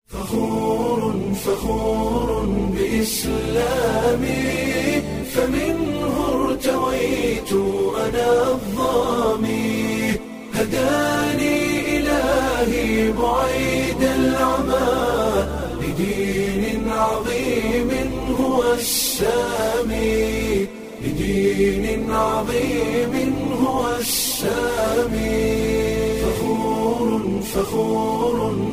فخور فخور بإسلامي فمنه ارتويت أنا الظامي هداني إلهي بعيد العمى لدين عظيم هو السامي لدين عظيم هو السامي فخور فخور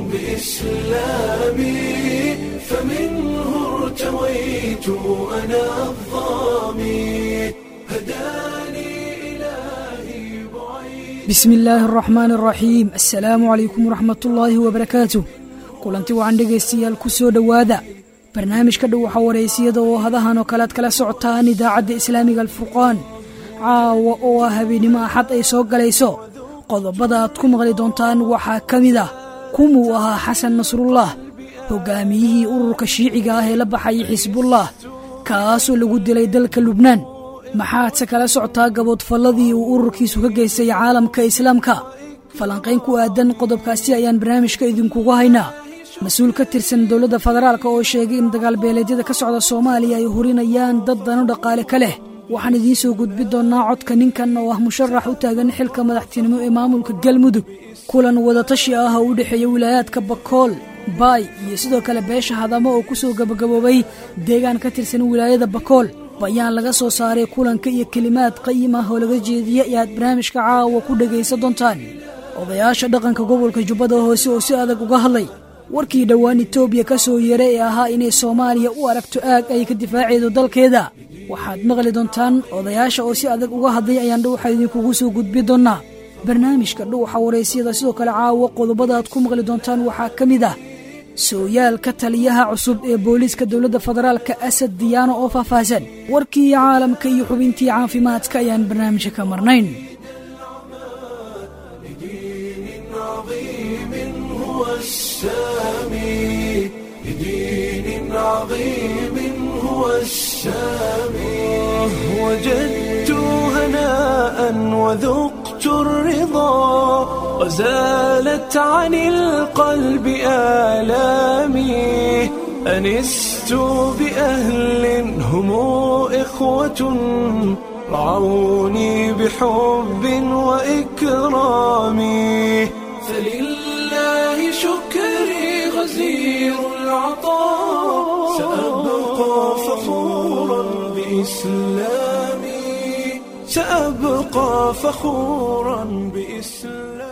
بإسلامي فمنه ارتويت أنا الظامي هداني إلهي بعيد bismi illaahi araxmaan araxiim assalaamu calaykum waraxmatullaahi wabarakaatu kulanti wacan dhegaystayaal ku soo dhowaada barnaamijka dhow waxaa waraysiyada oo hadahan oo kalead kala socotaan idaacadda islaamiga alfurqaan caawa oo ah habeenimo axad ay soo galayso qodobada aad ku maqli doontaan waxaa ka mid ah kumuu ahaa xasan nasrullah hoggaamiyihii ururka shiiciga ah ee la baxayay xisbullah kaasoo lagu dilay dalka lubnaan maxaadse kala socotaa gaboodfalladii uu ururkiisu ka geystay caalamka islaamka falanqayn ku aadan qodobkaasi ayaan barnaamijka idinkugu haynaa mas-uul ka tirsan dowladda federaalk oo sheegay in dagaalbeeleedyada ka socda soomaaliya ay hurinayaan dad dano dhaqaale ka leh waxaan idiin soo gudbi doonnaa codka ninkan oo ah musharax u taagan xilka madaxtinimo ee maamulka galmudug kulan wadatashi ah oo u dhexeeya wilaayaadka bakool baay iyo sidoo kale beesha hadamo oo ku soo gabagaboobay deegaan ka tirsan wilaayada bakool bayaan laga soo saaray kulanka iyo kelimaad qayim ah oo laga jeediya ee aad barnaamijka caawa ku dhegaysan doontaan odayaasha dhaqanka gobolka jubbada hoose oo si adag uga hadlay warkii dhowaan etoobiya ka soo yeeray ee ahaa inay soomaaliya u aragto aag ay ka difaacaydo dalkeeda waxaad maqli doontaan odayaasha oo si adag uga hadlay ayaan dhowxa idinkugu soo gudbi doonnaa barnaamijka dhowxa waraysyada sidoo kale caawa qodobada aad ku maqli doontaan waxaa ka mid ah sooyaalka taliyaha cusub ee booliiska dowladda federaalka asad diyaano oo faahfaahsan warkii caalamka iyo xubintii caafimaadka ayaan barnaamijka ka marnayn لدين عظيم هو السامي لدين عظيم هو السامي وجدت هناء وذقت الرضا وزالت عن القلب آلامي أنست بأهل هم إخوة رعوني بحب وإكرام فلله شكري غزير العطاء سأبقى فخورا بإسلامي سأبقى فخورا بإسلامي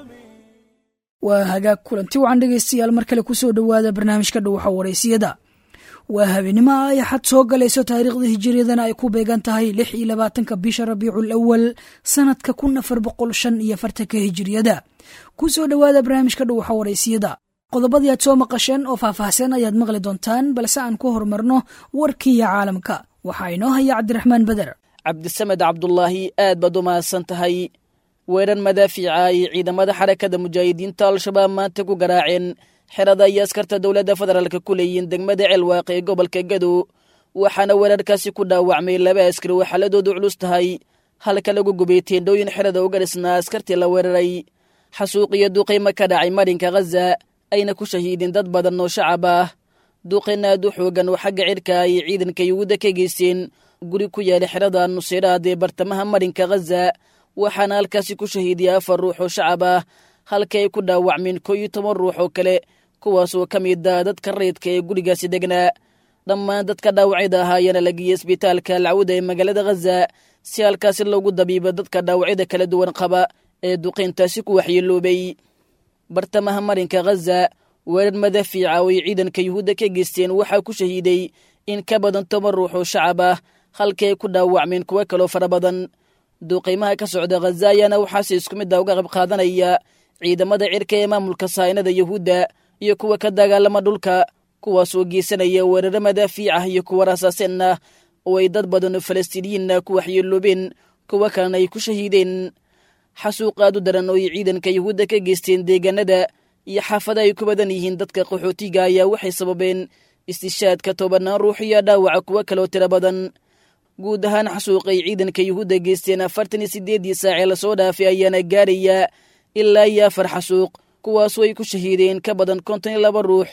waa hagaag kulanti wacan dhegaystayaal mar kale ku soo dhowaada barnaamijka dhowxa waraysiyada waa habeenimo ay xad soo galayso taariikhda hijiriyadana ay ku beegan tahay lix iyo labaatanka bisha rabiicul awal sanadka kun afar boqol shan iyo fartanka hijiriyada ku soo dhowaada barnaamijka dhowxa waraysiyada qodobadii aad soo maqasheen oo faahfaahsan ayaad maqli doontaan balse aan ku horumarno warkiiyo caalamka waxaa inoo haya cabdiraxmaan beder cabdisamed cabdulaahi aad baad u mahadsan tahay weerar madaafiica ay ciidamada xarakada mujaahidiinta al-shabaab maanta ku garaaceen xerada iyo askarta dowladda federaalka ku leeyihiin degmada ceelwaaq ee gobolka gadow waxaana weerarkaasi ku dhaawacmay laba askari oo xaaladoodu culus tahay halka lagu gubay teendhooyin xerada uga dhisnaa askartii la weeraray xasuuq iyo duqaymo ka dhacay marinka khaza ayna ku shahiideen dad badan oo shacab ah duqayn aad u xoogan oo xagga cirka ay ciidanka yuhuudda ka geysteen guri ku yaala xerada nuseyraad ee bartamaha marinka khaza waxaana halkaasi ku shahiidiyay afar ruux oo shacab ah halka ay ku dhaawacmeen koo iyo toban ruux oo kale kuwaasoo ka mid ah dadka rayidka ee gurigaasi degnaa dhammaan dadka dhaawacyada ahaa ayaana la geeyey isbitaalka alcawda ee magaalada khaza si halkaasi loogu dabiibo dadka dhaawacyada kala duwan qaba ee duqayntaasi ku waxyeeloobay bartamaha marinka khaza weerar madaafiica oo ay ciidanka yuhuudda ka geysteen waxaa ku shahiiday in ka badan toban ruux oo shacab ah halka ay ku dhaawacmeen kuwo kaloo fara badan duuqaymaha ka socda khaza ayaana waxaase isku mid a uga qayb qaadanaya ciidamada cirka ee maamulka sahaynada yuhuudda iyo kuwa ka dagaalama dhulka kuwaasoo geysanaya weeraro madaafiic ah iyo kuwa rasaaseen ah oo ay dad badan oo falastiiniyiinna ku waxyeeloobeen kuwo kalena ay ku shahiideen xasuuq aad u daran oo ay ciidanka yuhuudda ka geysteen deegaanada iyo xaafada ay ku badan yihiin dadka qaxootiga ayaa waxay sababeen istishaadka tobanaan ruux iyo dhaawaca kuwo kaloo tiro badan guud ahaan xasuuqay ciidanka yuhuudda geysteen afartan iyo sideeddii saacee lasoo dhaafay ayaana gaaraya ilaa iyo afar xasuuq kuwaasoo ay ku shahiideen ka badan konton iyo laba ruux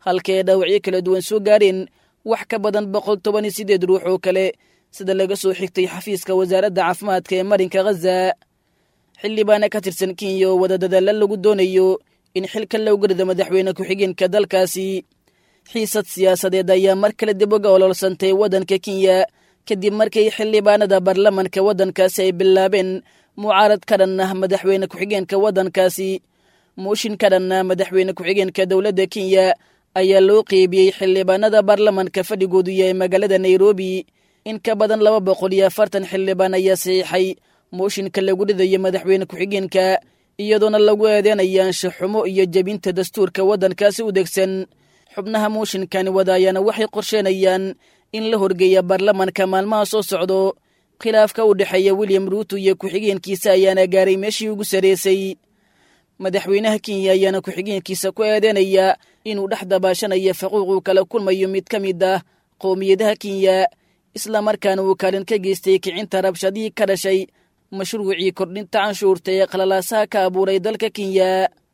halka ay dhaawacyo kala duwan soo gaareen wax ka badan boqol toban iyo siddeed ruux oo kale sida laga soo xigtay xafiiska wasaaradda caafimaadka ee marinka khaza xildhibaana ka tirsan kenya oo wada dadaalla lagu doonayo in xilkan looga rido madaxweyne ku-xigeenka dalkaasi xiisad siyaasadeed ayaa mar kale dib uga ololsantay waddanka kenya kadib markii xildhibaanada baarlamanka waddankaasi ay bilaabeen mucaarad ka dhan ah madaxweyne ku-xigeenka waddankaasi muushin ka dhan ah madaxweyne ku-xigeenka dowladda kenya ayaa loo qeybiyey xildhibaanada baarlamanka fadhigoodu yahay magaalada nairobi in ka badan laba boqol iyo afartan xildhibaan ayaa saxiixay mooshinka lagu ridayo madaxweyne ku-xigeenka iyadoona lagu eedeynaya anshaxumo iyo jebinta dastuurka waddankaasi u degsan xubnaha mooshinkani wada ayaana waxay qorsheenayaan in la horgeeya baarlamanka maalmaha soo socdo khilaafka u dhexeeya william ruuto iyo ku-xigeenkiisa ayaana gaaray meeshii ugu sarreysay madaxweynaha kenya ayaana ku-xigeenkiisa ku eedeynaya inuu dhex dabaashanayo faquuquu kala kulmayo mid ka mid ah qowmiyadaha kenya islamarkaana uu kaalin ka geystay kicinta rabshadihii ka dhashay mashruucii kordhinta canshuurta ee qalalaasaha ka abuuray dalka kenya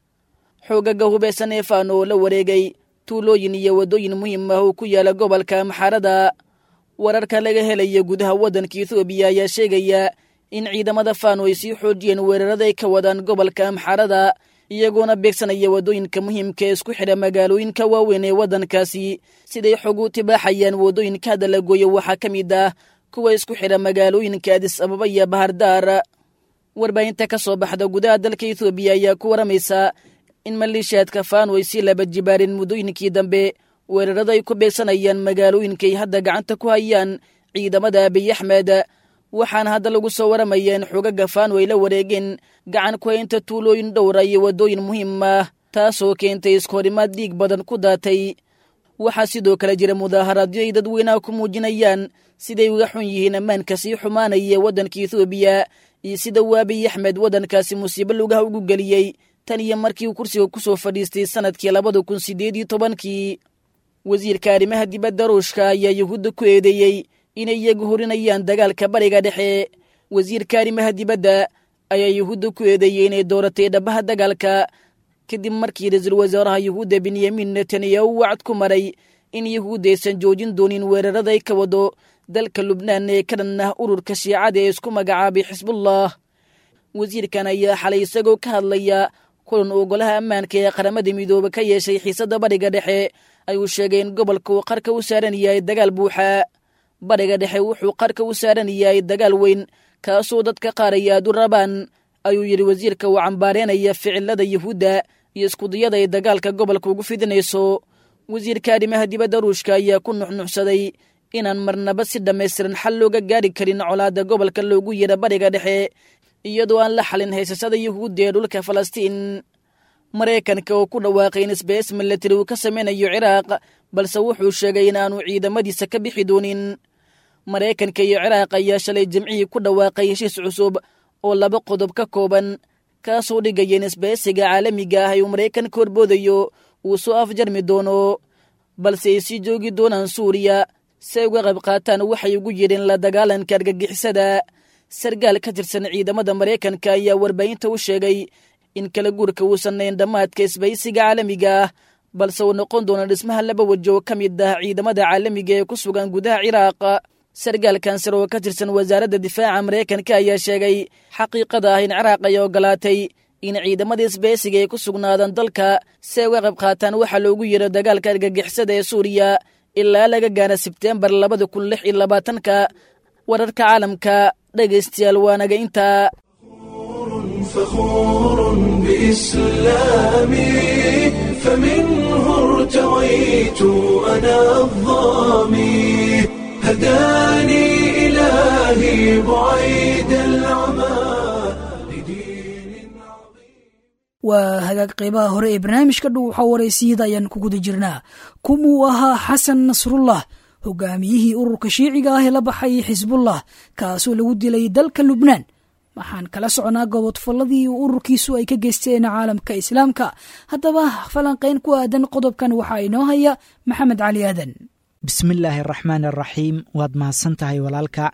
xoogaga hubaysan ee faano oo la wareegay tuulooyin iyo waddooyin muhiim ah oo ku yaala gobolka maxarada wararka laga helaya gudaha waddanka ethoobiya ayaa sheegaya in ciidamada faano ay sii xoojiyeen weerarada ay ka wadaan gobolka amxarada iyagoona beegsanaya waddooyinka muhiimka ee isku xidha magaalooyinka waaweyn ee waddankaasi siday xog u tibaaxayaan waddooyinka hadda la gooyo waxaa ka mid ah kuwa isku xidha magaalooyinka adis ababa iyo bahardaar warbaahinta ka soo baxda gudaha dalka ethoobiya ayaa ku waramaysa in maliishaadka faano ay sii laba jibaareen muddooyinkii dambe weerarada ay ku beegsanayaan magaalooyinka ay hadda gacanta ku hayaan ciidamada abiy axmed waxaana hadda lagu soo waramaya in xogaga faano ay la wareegeen gacan ku haynta tuulooyin dhowra iyo waddooyin muhiim ah taasoo keentay iskoorimaad dhiig badan ku daatay waxaa sidoo kale jira mudaaharaadyo ay dadweynaha ku muujinayaan siday uga xun yihiin ammaanka sii xumaanaya waddanka ethoobiya iyo sida uu abiy axmed waddankaasi musiibo lugaha ugu geliyey tan iyo markii uu kursiga ku soo fadhiistay sannadkii labada kun siddeed iyo tobankii wasiirka arrimaha dibadda ruushka ayaa yuhuudda ku eedeeyey inay iyagu horinayaan dagaalka bariga dhexe wasiirka arrimaha dibadda ayaa yuhuudda ku eedeeyey inay dooratay dhabaha dagaalka kadib markii ra-iisul wasaaraha yuhuudda benyamin netanyahu wacad ku maray in yuhuudda aysan joojin doonin weerarada ay ka wado dalka lubnaan ee ka dhan ah ururka shiicada ee isku magacaabay xisbullah wasiirkan ayaa xalay isagoo ka hadlaya kulan uu golaha ammaanka ee qaramada midoobe ka yeeshay xiisadda bariga dhexe ayuu sheegay in gobolka uu qarka u saaran yahay dagaal buuxa bariga dhexe wuxuu qarka u saaran yahay dagaal weyn kaasoo dadka qaar ay aad u rabaan ayuu yidhi wasiirka uu cambaareynaya ficilada yuhuudda iyo iskudayada ay dagaalka gobolka ugu fidinayso wasiirka arrimaha dibadda ruushka ayaa ku nuxnuxsaday inaan marnaba si dhammaystiran xal looga gaari karin colaadda gobolka loogu yidha bariga dhexe iyadoo aan la xalin haysashada yuhuudda ee dhulka falastiin maraykanka oo ku dhawaaqay in sbs milatari uu ka sameynayo ciraaq balse wuxuu sheegay in aanu ciidamadiisa ka bixi doonin maraykanka iyo ciraaq ayaa shalay jimcihii ku dhawaaqay heshiis cusub oo laba qodob ka kooban kaasoo dhigaya in isbaysiga caalamiga ah uu maraykanka horboodayo uu soo afjarmi doono balse ay sii joogi doonaan suuriya si ay uga qayb qaataan waxay ugu yidheen la dagaalanka argagixisada sargaal ka tirsan ciidamada maraykanka ayaa warbaahinta u sheegay in kala guurka uusan nayn dhammaadka isbaysiga caalamiga ah balse uu noqon doono dhismaha laba waji oo ka mid ah ciidamada caalamiga ee ku sugan gudaha ciraaq sargaalkan sare oo ka tirsan wasaaradda difaaca maraykanka ayaa sheegay xaqiiqada ah in ciraaq ay ogolaatay in ciidamada isbaysiga ay ku sugnaadaan dalka si ay uga qayb qaataan waxaa loogu yeedho dagaalka argagixisada ee suuriya ilaa laga gaara sebteembar labada kun lix iyo labaatanka wararka caalamka dhegaystayaal waanaga intaa فخور بإسلامي فمنه ارتويت أنا الظامي هداني إلهي بعيد العمى لدين عظيم waa hagaag qaybaha hore ee barnaamijka dhow waxaa waraysiyada ayaan ku guda jirnaa kumuu ahaa xasan nasrullah hogaamiyihii ururka shiiciga ah ee la baxay xisbullah kaasoo lagu dilay dalka lubnaan waxaan kala soconaa gobodfalladii ururkiisu ay ka geysteen caalamka islaamka haddaba falanqayn ku aadan qodobkan waxaa inoo haya maxamed cali aadan bismillaahi araxmaan araxiim waad mahadsan tahay walaalka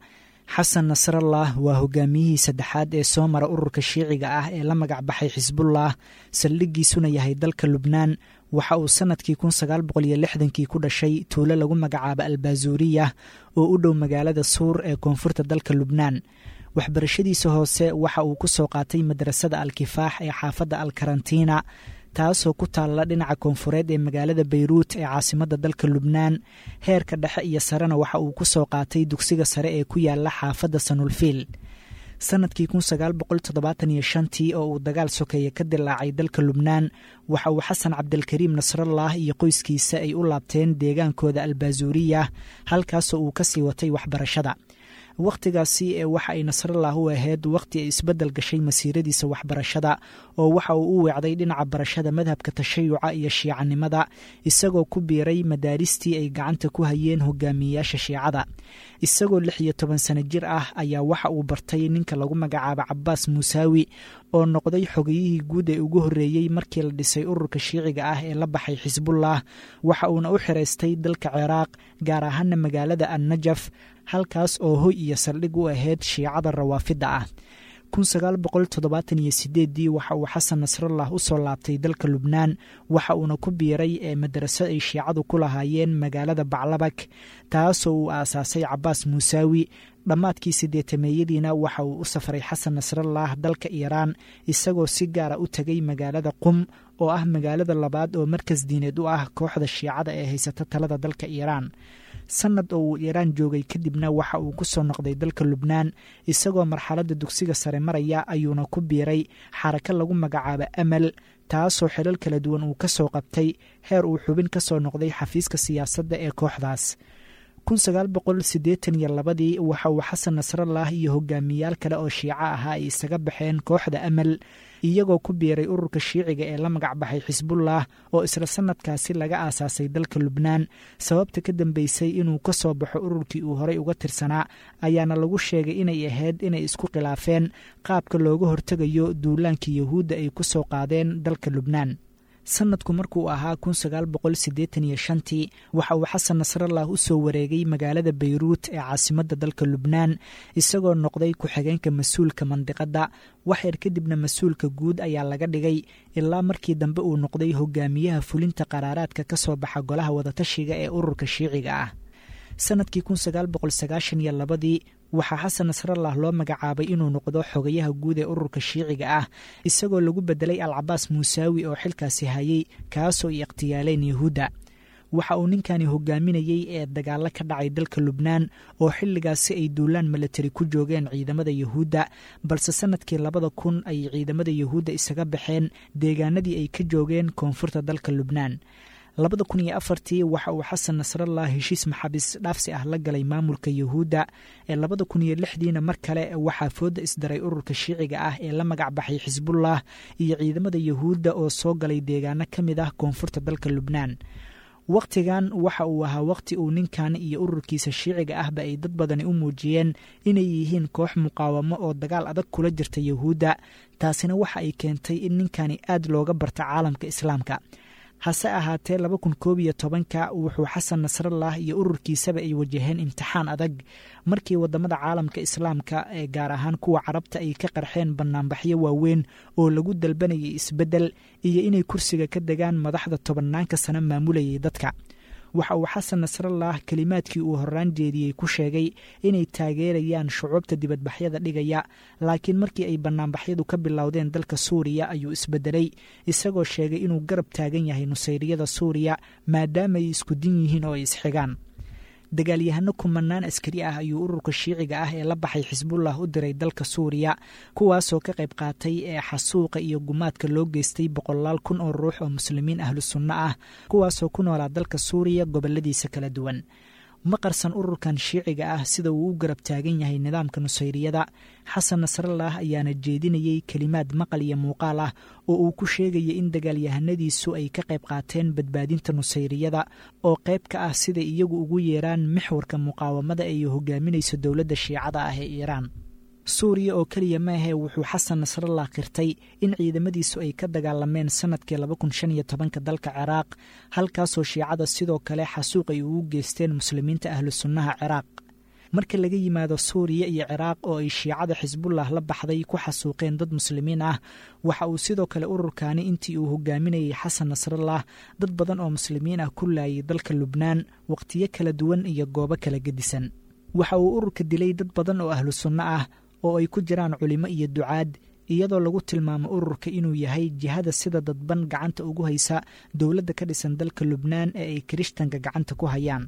xasan nasrallah waa hogaamiyihii saddexaad ee soo mara ururka shiiciga ah ee la magac baxay xisbullah saldhiggiisuna yahay dalka lubnaan waxa uu sannadkii kun sagaal boqol iyo lixdankii ku dhashay tuulo lagu magacaabo albazuuriya oo u dhow magaalada suur ee koonfurta dalka lubnaan waxbarashadiisa hoose waxa uu ku soo qaatay madrasada alkifaax ee xaafadda alkarantiina taasoo ku taalla dhinaca koonfureed ee magaalada bayruut ee caasimadda dalka lubnaan heerka dhexe iyo sarena waxa uu ku soo qaatay dugsiga sare ee ku yaala xaafadda sanulfiil sannadkii kun sagaal boqol toddobaatan iyo shantii oo uu dagaal sokeeye ka dilaacay dalka lubnaan waxa uu xasan cabdilkariim nasrallah iyo qoyskiisa ay u laabteen deegaankooda albazuuriya halkaasoo uu ka sii watay waxbarashada wakhtigaasi ee waxa ay nasrallah u ahayd wakhti ay isbeddel gashay masiiradiisa waxbarashada oo waxa uu u weecday dhinaca barashada madhabka tashayuca iyo shiicanimada isagoo ku biiray madaaristii ay gacanta ku hayeen hogaamiyeyaasha shiicada isagoo lix iyo toban sano jir ah ayaa waxa uu bartay ninka lagu magacaabo cabaas muusaawi oo noqday xogayihii guud ee ugu horreeyey markii la dhisay ururka shiiciga ah ee la baxay xisbullah waxa uuna u xiraystay dalka ciraaq gaar ahaana magaalada annajaf halkaas oo hoy iyo saldhig u ahayd shiicada rawaafidda ah kun sagaal boqol toddobaatan iyo sideeddii waxa uu xasan nasrallah u soo laabtay dalka lubnaan waxa uuna ku biiray ee madraso ay shiicadu ku lahaayeen magaalada baclabak taasoo uu aasaasay cabaas muusaawi dhammaadkii siddeetameeyadiina waxa uu u safray xasan nasrallah dalka iiraan isagoo si gaara u tegay magaalada qum oo ah magaalada labaad oo markas diineed u ah kooxda shiicada ee haysata talada dalka iiraan sannad oo uu iiraan joogay kadibna waxa uu ku soo noqday dalka lubnaan isagoo marxaladda dugsiga sare maraya ayuuna ku biiray xarako lagu magacaabo amal taasoo xilal kala duwan uu ka soo qabtay heer uu xubin ka soo noqday xafiiska siyaasadda ee kooxdaas kun sagaal boqol siddeetan iyo labadii waxa uu xasan nasrallah iyo hogaamiyaal kale oo shiico ahaa ay isaga baxeen kooxda amal iyagoo ku biiray ururka shiiciga ee la magac baxay xisbullah oo isla sannadkaasi laga aasaasay dalka lubnaan sababta ka dambeysay inuu ka soo baxo ururkii uu horey uga tirsanaa ayaana lagu sheegay inay ahayd inay isku khilaafeen qaabka looga hortegayo duulaankii yahuudda ay ku soo qaadeen dalka lubnaan sanadku markuu ahaa kun sagaal boqol siddeetan iyo shantii waxa uu xasan nasrallah u soo wareegay magaalada bayruut ee caasimadda dalka lubnaan isagoo noqday ku-xigeenka mas-uulka mandiqadda waxyar kadibna mas-uulka guud ayaa laga dhigay ilaa markii dambe uu noqday hogaamiyaha fulinta qaraaraadka ka soo baxa golaha wadatashiga ee ururka shiiciga ah sanadkii kun sagaal boqol sagaashan iyo labadii waxaa xasan nasrallah loo magacaabay inuu noqdo xogayaha guud ee ururka shiiciga ah isagoo lagu bedelay alcabaas muusaawi oo xilkaasi hayay kaasoo ay ikhtiyaaleen yahuudda waxa uu ninkani hogaaminayey ee dagaalo ka dhacay dalka lubnaan oo xilligaasi ay duulaan milatari ku joogeen ciidamada yahuudda balse sanadkii labada kun ay ciidamada yahuudda isaga baxeen deegaanadii ay ka joogeen koonfurta dalka lubnaan labada kun iyo afartii waxa uu xasan nasrallah heshiis maxaabiis dhaafsi ah la galay maamulka yahuudda ee labada kun iyo lixdiina mar kale waxaa fooda isdaray ururka shiiciga ah ee la magac baxay xisbullah iyo ciidamada yahuudda oo soo galay deegaano ka mid ah koonfurta dalka lubnaan wakhtigan waxa uu ahaa wakhti uu ninkan iyo ururkiisa shiiciga ahba ay dad badani u muujiyeen inay yihiin koox muqaawamo oo dagaal adag kula jirta yahuudda taasina waxa ay keentay in ninkani aad looga barta caalamka islaamka hase ahaatee laba kun koob iyo tobanka wuxuu xasan nasrallah iyo ururkiisaba ay wajaheen imtixaan adag markii wadamada caalamka islaamka ee gaar ahaan kuwa carabta ay ka qarxeen banaanbaxyo waaweyn oo lagu dalbanayay isbeddel iyo inay kursiga ka degaan madaxda tobanaanka sano maamulayay dadka waxa uu xasan nasrallah kelimaadkii uu horaan jeediyey ku sheegay inay taageerayaan shucuubta dibadbaxyada dhigaya laakiin markii ay banaanbaxyadu ka bilowdeen dalka suuriya ayuu isbedelay isagoo sheegay inuu garab taagan yahay nusayriyada suuriya maadaama ay isku din yihiin oo ay isxigaan dagaalyahano kumanaan askari ah ayuu ururka shiiciga ah ee la baxay xisbullah u diray dalka suuriya kuwaasoo ka qayb qaatay ee xasuuqa iyo gumaadka loo geystay boqolaal kun oo ruux oo muslimiin ahlu sunno ah kuwaasoo ku noolaa dalka suuriya goboladiisa kala duwan ma qarsan ururkan shiiciga ah sida uu u garab taagan yahay nidaamka nusayriyada xasan nasrallah ayaana jeedinayey kelimaad maqal iyo muuqaal ah oo uu ku sheegaya in dagaalyahanadiisu ay ka qayb qaateen badbaadinta nusayriyada oo qayb ka ah siday iyagu ugu yeeraan mixwarka muqaawamada ay hogaaminayso dowladda shiicada ah ee iiraan suuriya oo keliya maahe wuxuu xasan nasrallah qirtay in ciidamadiisu ay ka dagaalameen sanadkii laba kun shan iyo tobanka dalka ciraaq halkaasoo shiicada sidoo kale xasuuq ay ugu geysteen muslimiinta ahlu sunnaha ciraaq marka laga yimaado suuriya iyo ciraaq oo ay shiicada xisbullah la baxday ku xasuuqeen dad muslimiin ah waxa uu sidoo kale ururkaani intii uu hogaaminayay xasan nasrallah dad badan oo muslimiin ah ku laayay dalka lubnaan wakhtiyo kala duwan iyo goobo kala gedisan waxa uu ururka dilay dad badan oo ahlu sunno ah oo ay ku jiraan culimo iyo ducaad iyadoo lagu tilmaamo ururka inuu yahay jihada sida dadban gacanta ugu haysa dowladda ka dhisan dalka lubnaan ee ay kirishtanka gacanta ku hayaan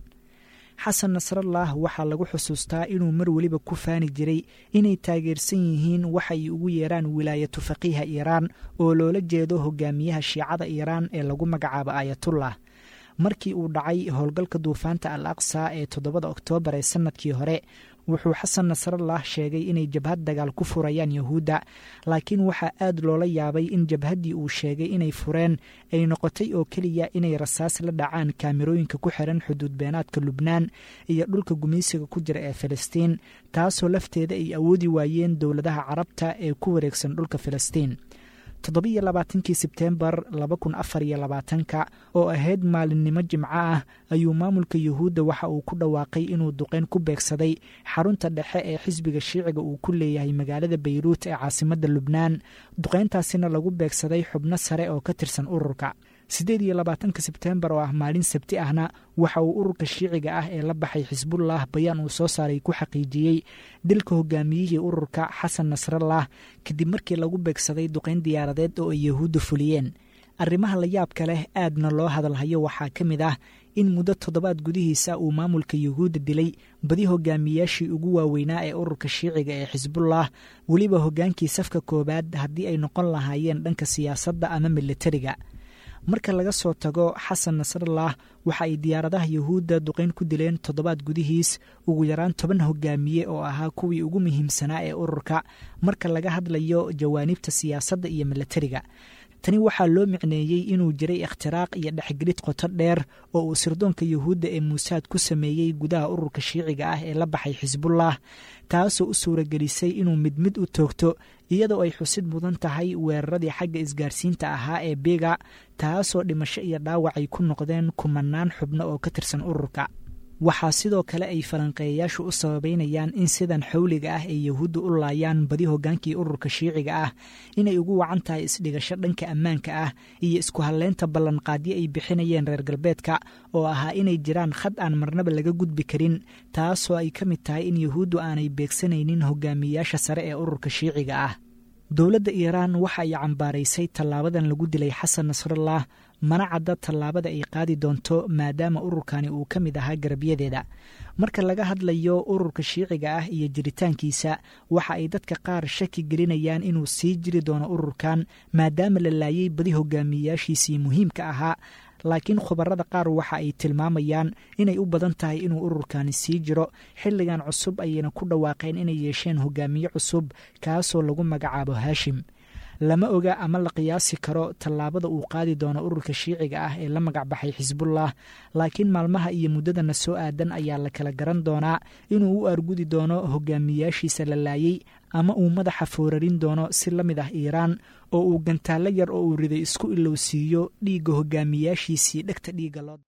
xasan nasrallah waxaa lagu xusuustaa inuu mar weliba ku faani jiray inay taageersan yihiin waxa ay ugu yeeraan wilaayatu faqiiha iiraan oo loola jeedo hogaamiyaha shiicada iiraan ee lagu magacaabo aayatullah markii uu dhacay howlgalka duufaanta al aqsa ee toddobada oktoobar ee sannadkii hore wuxuu xasan nasrallah sheegay inay jabhad dagaal ku furayaan yahuudda laakiin waxaa aad loola yaabay in jabhaddii uu sheegay inay fureen ay noqotay oo keliya inay rasaas la dhacaan kaamirooyinka ku xiran xuduud beenaadka lubnaan iyo dhulka gumaysiga ku jira ee filistiin taasoo lafteeda ay awoodi waayeen dowladaha carabta ee ku wareegsan dhulka filistiin toddobiyo labaatankii sebteembar laba kun afar iyo labaatanka oo ahayd maalinimo jimco ah ayuu maamulka yuhuudda waxa uu ku dhawaaqay inuu duqeyn ku beegsaday xarunta dhexe ee xisbiga shiiciga uu ku leeyahay magaalada bayruut ee caasimadda lubnaan duqeyntaasina lagu beegsaday xubno sare oo ka tirsan ururka siddeed iyo labaatanka sebteembar oo ah maalin sabti ahna waxa uu ururka shiiciga ah ee la baxay xisbullah bayaan uu soo saaray ku xaqiijiyey dilka hogaamiyihii ururka xasan nasrallah kadib markii lagu beegsaday duqeyn diyaaradeed oo ay yahuudda fuliyeen arrimaha la yaabka leh aadna loo hadalhayo waxaa ka mid ah in muddo toddobaad gudihiisa uu maamulka yuhuudda dilay badi hogaamiyaashii ugu waaweynaa ee ururka shiiciga ee xisbullah weliba hoggaankii safka koowaad haddii ay noqon lahaayeen dhanka siyaasadda ama militariga marka laga soo tago xasan nasrallah waxa ay diyaaradaha yuhuudda duqeyn ku dileen toddobaad gudihiis ugu yaraan toban hogaamiye oo ahaa kuwii ugu muhiimsanaa ee ururka marka laga hadlayo jawaanibta siyaasadda iyo militariga tani waxaa loo micneeyey inuu jiray ikhtiraaq iyo dhexgelid qoto dheer oo uu sirdoonka yuhuudda ee muusaad ku sameeyey gudaha ururka shiiciga ah ee la baxay xisbullah taasoo u suuragelisay inuu mid mid u toogto iyadoo ay xusid mudan tahay weeraradii xagga isgaarsiinta ahaa ee biga taasoo dhimasho iyo dhaawac ay ku noqdeen kumanaan xubno oo ka tirsan ururka waxaa sidoo kale ay falanqeeyayaashu u sababeynayaan in sidan xawliga ah ay yahuudda u laayaan badi hoggaankii ururka shiiciga ah inay ugu wacan tahay isdhigasho dhanka ammaanka ah iyo isku halleynta ballanqaadyo ay bixinayeen reer galbeedka oo ahaa inay jiraan khad aan marnaba laga gudbi karin taasoo ay ka mid tahay in yahuuddu aanay beegsanaynin hogaamiyeyaasha sare ee ururka shiiciga ah dowladda iiraan waxa ay cambaaraysay tallaabadan lagu dilay xasan nasrallah mana cadda tallaabada ay qaadi doonto maadaama ururkani uu ka mid ahaa garabyadeeda marka laga hadlayo ururka shiiciga ah iyo jiritaankiisa waxa ay dadka qaar shaki gelinayaan inuu sii jiri doono ururkan maadaama la laayay badi hogaamiyeyaashiisii muhiimka ahaa laakiin khubarada qaar waxa ay tilmaamayaan inay u badan tahay inuu ururkani sii jiro xilligan cusub ayayna ku dhawaaqeen inay yeesheen hogaamiye cusub kaasoo lagu magacaabo haashim lama oga ama la qiyaasi karo tallaabada uu qaadi doono ururka shiiciga ah ee la magacbaxay xisbullah laakiin maalmaha iyo muddadana soo aadan ayaa la kala garan doonaa inuu u argudi doono hogaamiyaashiisa la laayey ama uu madaxa foorarin doono si la mid ah iiraan oo uu gantaallo yar oo uu riday isku ilowsiiyo dhiigga hogaamiyaashiisii dhegta dhiigga loo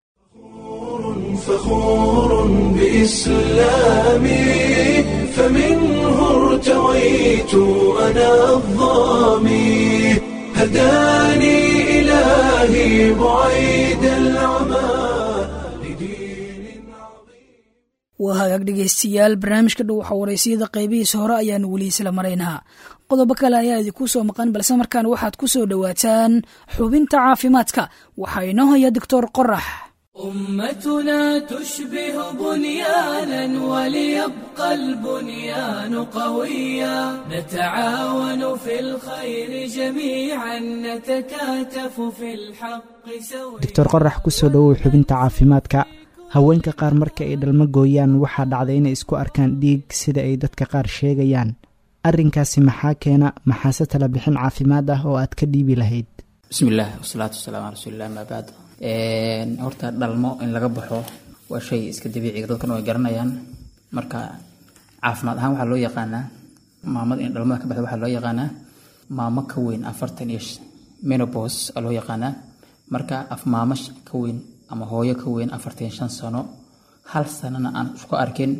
فخور بإسلامي فمنه ارتويت أنا الظامي هداني إلهي بعيد العمى لدين عظيم waa hagaag dhegaystayaal barnaamijka dhow waxaa waraysiyada qaybihiisa hore ayaanu weli isla maraynaa qodobo kale ayaa idinku soo maqan balse markaan waxaad ku soo dhowaataan xubinta caafimaadka waxaa inoo haya doctor qorax أمتنا تشبه بنيانا وليبقى البنيان قويا نتعاون في الخير جميعا نتكاتف في الحق سويا doctor qorax ku soo dhowow xubinta caafimaadka haweenka qaar marka ay dhalmo gooyaan waxaa dhacday inay isku arkaan dhiig sida ay dadka qaar sheegayaan arrinkaasi maxaa keena maxaase tala bixin caafimaad ah oo aad ka dhiibi lahayd bismillaah wasalaatu wasalaamu cala rasuulilah amaa bacd horta dhalmo in laga baxo waa shay iska dabiiciga dadkan way garanayaan marka caafimaad ahaan waxaa loo yaqaanaa maamada in dhalmada ka baxda waxaa loo yaqaanaa maamo ka weyn afartan iyo menopos aa loo yaqaanaa marka af maamo ka weyn ama hooyo ka weyn afartan iyo shan sano hal sanana aan isku arkin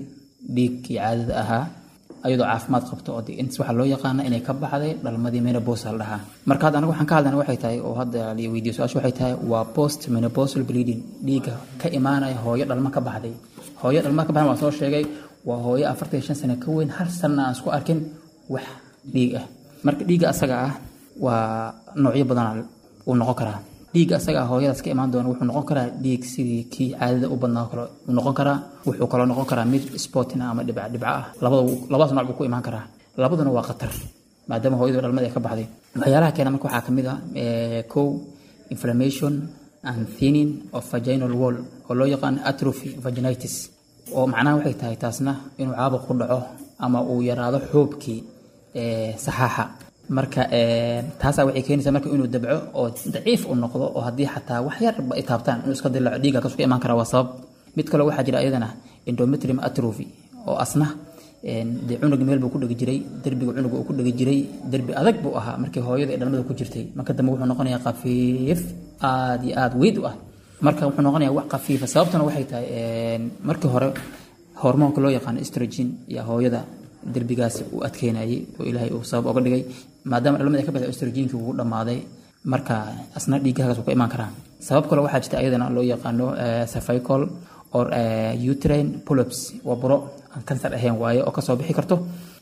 dhiiggii caadada ahaa ayadoo caafimaad qabto oo intas waxaa loo yaqaana inay ka baxday dhalmadii menopause la dhahaa marka hadda anaga waxaan ka hadlayna waxay tahay oo hadda la weydiyo su-aasha waxay tahay waa post menopausal bleeding dhiigga ka imaanaya hooyo dhalmo ka baxday hooyo dhalmo ka baxday waan soo sheegay waa hooyo afartan iyo shan sano ka weyn hal sanna aan isku arkin wax dhiig ah marka dhiigga asaga ah waa noocyo badan uu noqon karaa dhiigga asaga ah hooyadaas ka imaan doona wuxuu noqon karaa dhiig sidii kii caadada u badnaa kale uu noqon karaa wuxuu kaloo noqon karaa mid sportin ama dhibca dhibca ah labada labadaas nooc buu ku imaan karaa labaduna waa khatar maadaama hooyadu dhalmada ay ka baxday waxyaalaha keena marka waxaa kamid ah kow inflammation and thinning of vaginal wall oo loo yaqaan atrophy vaginitis oo macnaha waxay tahay taasna inuu caabuq ku dhaco ama uu yaraado xoobkii saxaaxa marka taasaa waxay keenaysaa marka inuu dabco oo daciif u noqdo oo haddii xataa wax yarba ay taabtaan inuu iska dilaco dhiigga kasu ka imaan karaa waa sabab mid kaloo waxaa jira iyadana endometrium atrophy oo asna dee cunug meel buu ku dhegi jiray derbiga cunuga uu ku dhegi jiray derbi adag buu ahaa markii hooyada ee dhalmada ku jirtay marka dambe wuxuu noqonayaa khafiif aad iyo aad weyd u ah marka wuxuu noqonayaa wax khafiifa sababtuna waxay tahay markii hore hormoonka loo yaqaano estrogen iyo hooyada derbigaas uu adkeynayay oo ilaahay uu sabab oga dhigay maadaama dhalmada ay ka baxday estrogenkii wuu dhammaaday marka asna dhiiggaagas uu ka imaan karaa sabab kale waxaa jirta iyadana loo yaqaano cervical or uterine polyps waa buro aan kansar ahayn waaye oo kasoo bixi karto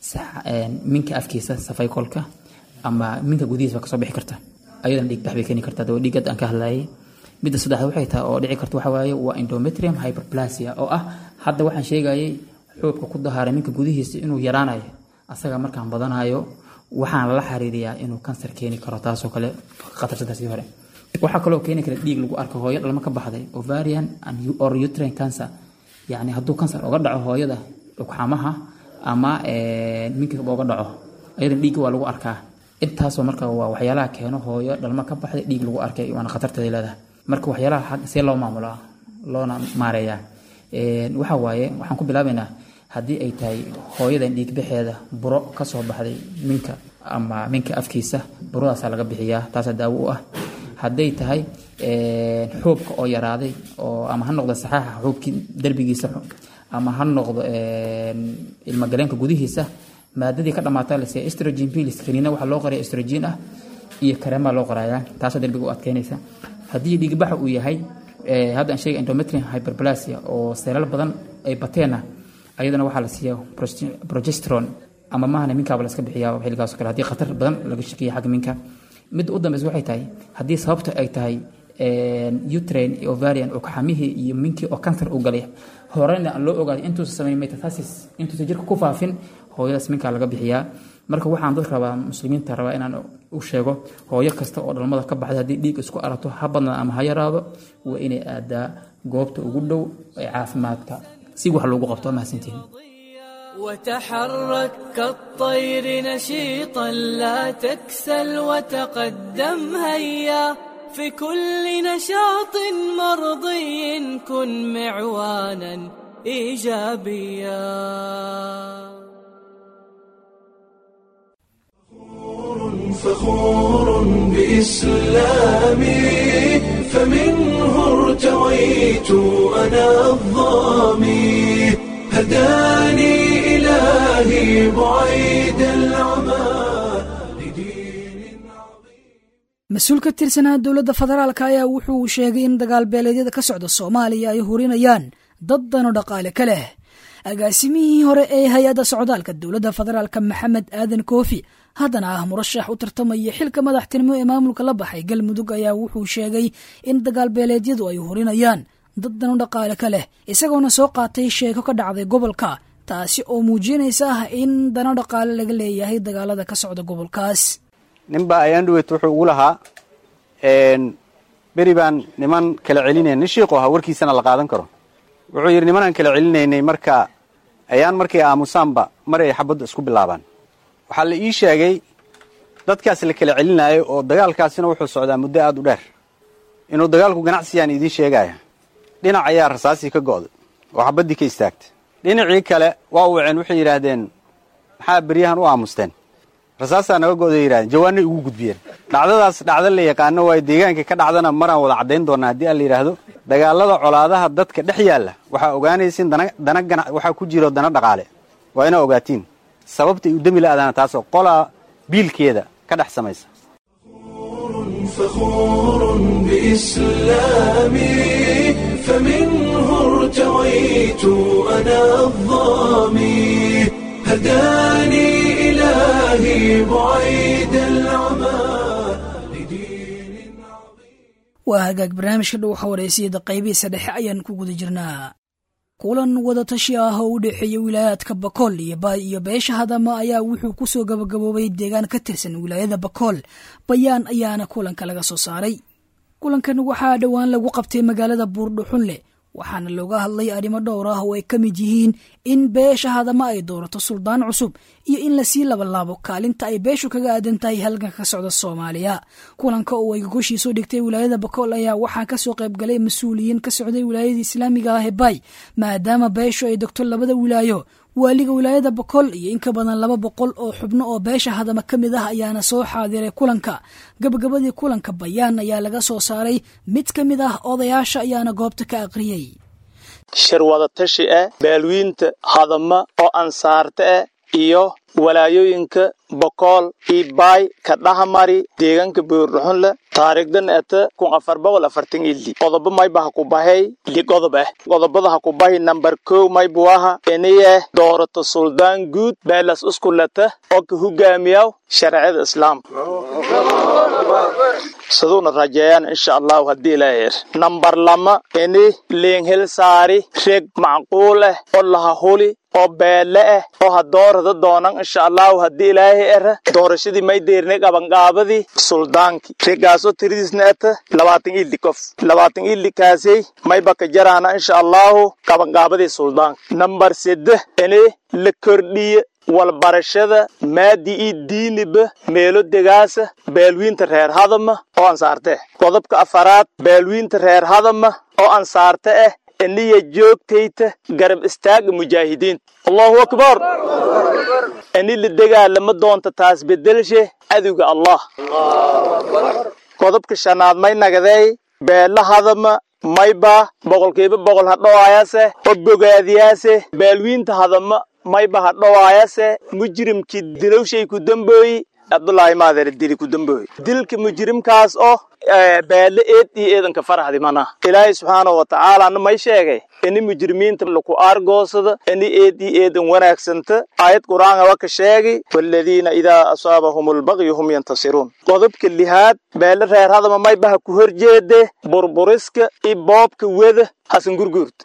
minka afkiisa cervicalka ama minka gudihiisa kasoo bixi karta ayadana dhiig bax bay keeni kartaa dawaa dhiigad aan ka hadlayay midda saddexaad waxay tahay oo dhici karta waxa waaye waa endometrium hyperplasia oo ah hadda waxaan sheegayay xoobka ku dahaaray minka gudihiisa inuu yaraanayo asaga markaan badanayo waxaan lala xiriiriyaa inuu kansar keeni karo taasoo kale khatarsantaasii hore waxaa kaloo keeni kara dhiig lagu arko hooyo dhalmo ka baxday ovarian or uterine cancer yacni hadduu kansar uga dhaco hooyada dhugxamaha ama minkiba uga dhaco ayadan dhiigga waa lagu arkaa intaasoo marka waa waxyaalaha keeno hooyo dhalmo ka baxday dhiig lagu arkay waana khatarteeda leedahay marka waxyaalaha see loo maamulaa loona maareeyaa waxa waaye waxaan ku bilaabaynaa haddii ay tahay hooyadan dhiigbaxeeda buro ka soo baxday minka ama minka afkiisa buradaasaa laga bixiyaa taasaa daawo u ah hadday tahay xoobka oo yaraaday oo ama ha noqdo saxaaxa xoobkii derbigiisa ama ha noqdo ilmagaleenka gudihiisa maadadii ka dhamaataa la siiya estrogen pilis kaniina waxaa loo qoraya estrogen ah iyo kareemaa loo qorayaa taasoo derbiga u adkeynaysa haddii dhiigbaxa uu yahay hadda aan sheegay endometrium hyperplasia oo seelal badan ay bateenna ayadana waxaa la siiya progesteron ama maahane minkaaba la iska bixiyaa xilligaas kale haddii khatar badan laga shakiya xagga minka midda u dambeysa waxay tahay haddii sababta ay tahay utrain iyo ovarian oo kaxamihii iyo minkii oo kansar u galay horena aan loo ogaaday intuusa samayn metastasis intuusa jirka ku faafin hooyadaas minkaa laga bixiyaa marka waxaan dad rabaa muslimiinta rabaa inaan u sheego hooyo kasta oo dhalmada ka baxday haddii dhiig isku arato ha badnaa ama ha yaraado waa inay aadaa goobta ugu dhow ee caafimaadka si wax loogu qabto mahadsantihin وتحرك كالطير نشيطا لا تكسل وتقدم هيا في كل نشاط مرضي كن معوانا ايجابيا فخور بإسلامي فمنه ارتويت أنا الظامي هداني إلهي بعيد العمى لدين mas-uul ka tirsanaa dowladda federaalka ayaa wuxuu sheegay in dagaal beeleedyada ka socda soomaaliya ay hurinayaan dad dano dhaqaale ka leh agaasimihii hore ee hay-adda socdaalka dowladda federaalka maxamed aadan koofi haddana ah murashax u tartamaya xilka madaxtinimo ee maamulka la baxay galmudug ayaa wuxuu sheegay in dagaal beeleedyadu ay hurinayaan dad dano dhaqaale ka leh isagoona soo qaatay sheeko ka dhacday gobolka taasi oo muujinaysa ah in dano dhaqaale laga leeyahay dagaalada ka socda gobolkaas ninba ayaan dhaweyt wuxuu ugu lahaa beri baan niman kala celinaya nin shiiqu ahaa warkiisana la qaadan karo wuxuu yidhi nimanaan kala celinaynay marka ayaan markay aamusaanba mar ay xabadda isku bilaabaan waxaa la ii sheegay dadkaas la kala celinaayo oo dagaalkaasina wuxuu socdaa muddo aada u dheer inuu dagaalku ganacsiyaan idiin sheegaya dhinac ayaa rasaasii ka go'day oo xabaddii ka istaagtay dhinacii kale waa waceen waxay yidhaahdeen maxaa beryahan u aamusteen rasaasaa naga go'day yidhahdeen jawaanay ugu gudbiyeen dhacdadaas dhacdo la yaqaano waayo deegaankii ka dhacdana maraan wada caddayn doonaa haddii aan la yidhaahdo dagaalada colaadaha dadka dhex yaalla waxaa ogaanaysin dana dana gana waxaa ku jiro dana dhaqaale waa inaa ogaatiin sababtay u demi la'daana taasoo qolaa biilkeeda ka dhex samaysa فخور بإسلامي فمنه ارتويت أنا الظامي هداني إلهي بعيد العمى لدين waa hagaag barnaamijka dhow xawareysiyada qaybihiisa dhexe ayaan ku guda jirnaa kulan wadatashi ah oo u dhexeeya wilaayaadka bakool iyo baay iyo beesha hadama ayaa wuxuu ku soo gabagaboobay deegaan ka tirsan wilaayada bakool bayaan ayaana kulanka laga soo saaray kulankan waxaa dhowaan lagu qabtay magaalada buurdhuxunle waxaana looga hadlay arrimo dhowr ah oo ay ka mid yihiin in beesha hadama ay doorato suldaan cusub iyo in lasii labalaabo kaalinta ay beeshu kaga aadan tahay halganka ka socda soomaaliya kulanka oo ay gogoshiisoo dhigtay wilaayada bakool ayaa waxaa kasoo qaybgalay mas-uuliyiin ka socday wilaayada islaamiga ah ee baay maadaama beeshu ay degto labada wilaayo waaliga wilaayada bakool iyo in ka badan laba boqol oo xubno oo beesha hadama ka mid ah ayaana soo xaadiray kulanka gabagabadii kulanka bayaan ayaa laga soo saaray mid ka mid ah odayaasha ayaana goobta ka aqriyey shir wadatashi ah baalwiinta hadama oo ansaarta ah iyo walaayooyinka bokool iyo baay ka dhahamari deegaanka buurdhuxunle taariikhdan ata kun afar boqol afartan ili qodobo mayba ha ku bahay li qodob ah qodobada ha ku bahi nambar kow maybu aha inayeh doorato suldaan guud beelas uskulata oo ka hogaamiyaw sharciyada islaamka siduuna rajeeyaan insha allahu haddii ilaahir nambar lama ini liinhil saari reg macquul ah oo laha huli oo beele ah oo ha doorada doonan insha allahu haddii ilaahay era doorashadii may deernay qabanqaabadii suldaankii regaasoo tiridiisna ata labaatan ili qof labaatan ili kaasey mayba ka jaraana insha allahu qabanqaabadii suldaanka nambar seddex ini la kordhiye walbarashada maadi io diiniba meelo degaasa baalwiinta reer hadama oo ansaarte qodobka afaraad baalwiinta reer hadama oo ansaarte ah iniya joogtayta garab istaaga mujaahidiinta allahu akbar ini la degaalama doonta taas bedelshe cadowga allah qodobka shanaad may nagadeey beela hadama mayba boqolkiiba boqol hadhowaayase oo bogaadiyaase baalwiinta hadama mayba hadhowaayase mujrimkii dilowshay ku dambooyi cabdulaahi maadeer dili ku dambooyi dilka mujrimkaas oo beele eed iyo eedanka faraxdi mana ilaahay subxaanahu watacaalaana may sheegay ini mujrimiinta laku aargoosada ini eed iyo eedan wanaagsanta aayad qur-aanka waa ka sheegay waaladiina idaa asaabahum albaqyu hum yantasiruun qodobka lihaad beele reer hadama maybaha ku horjeede burburiska iyo boobka weda xasan gurguurta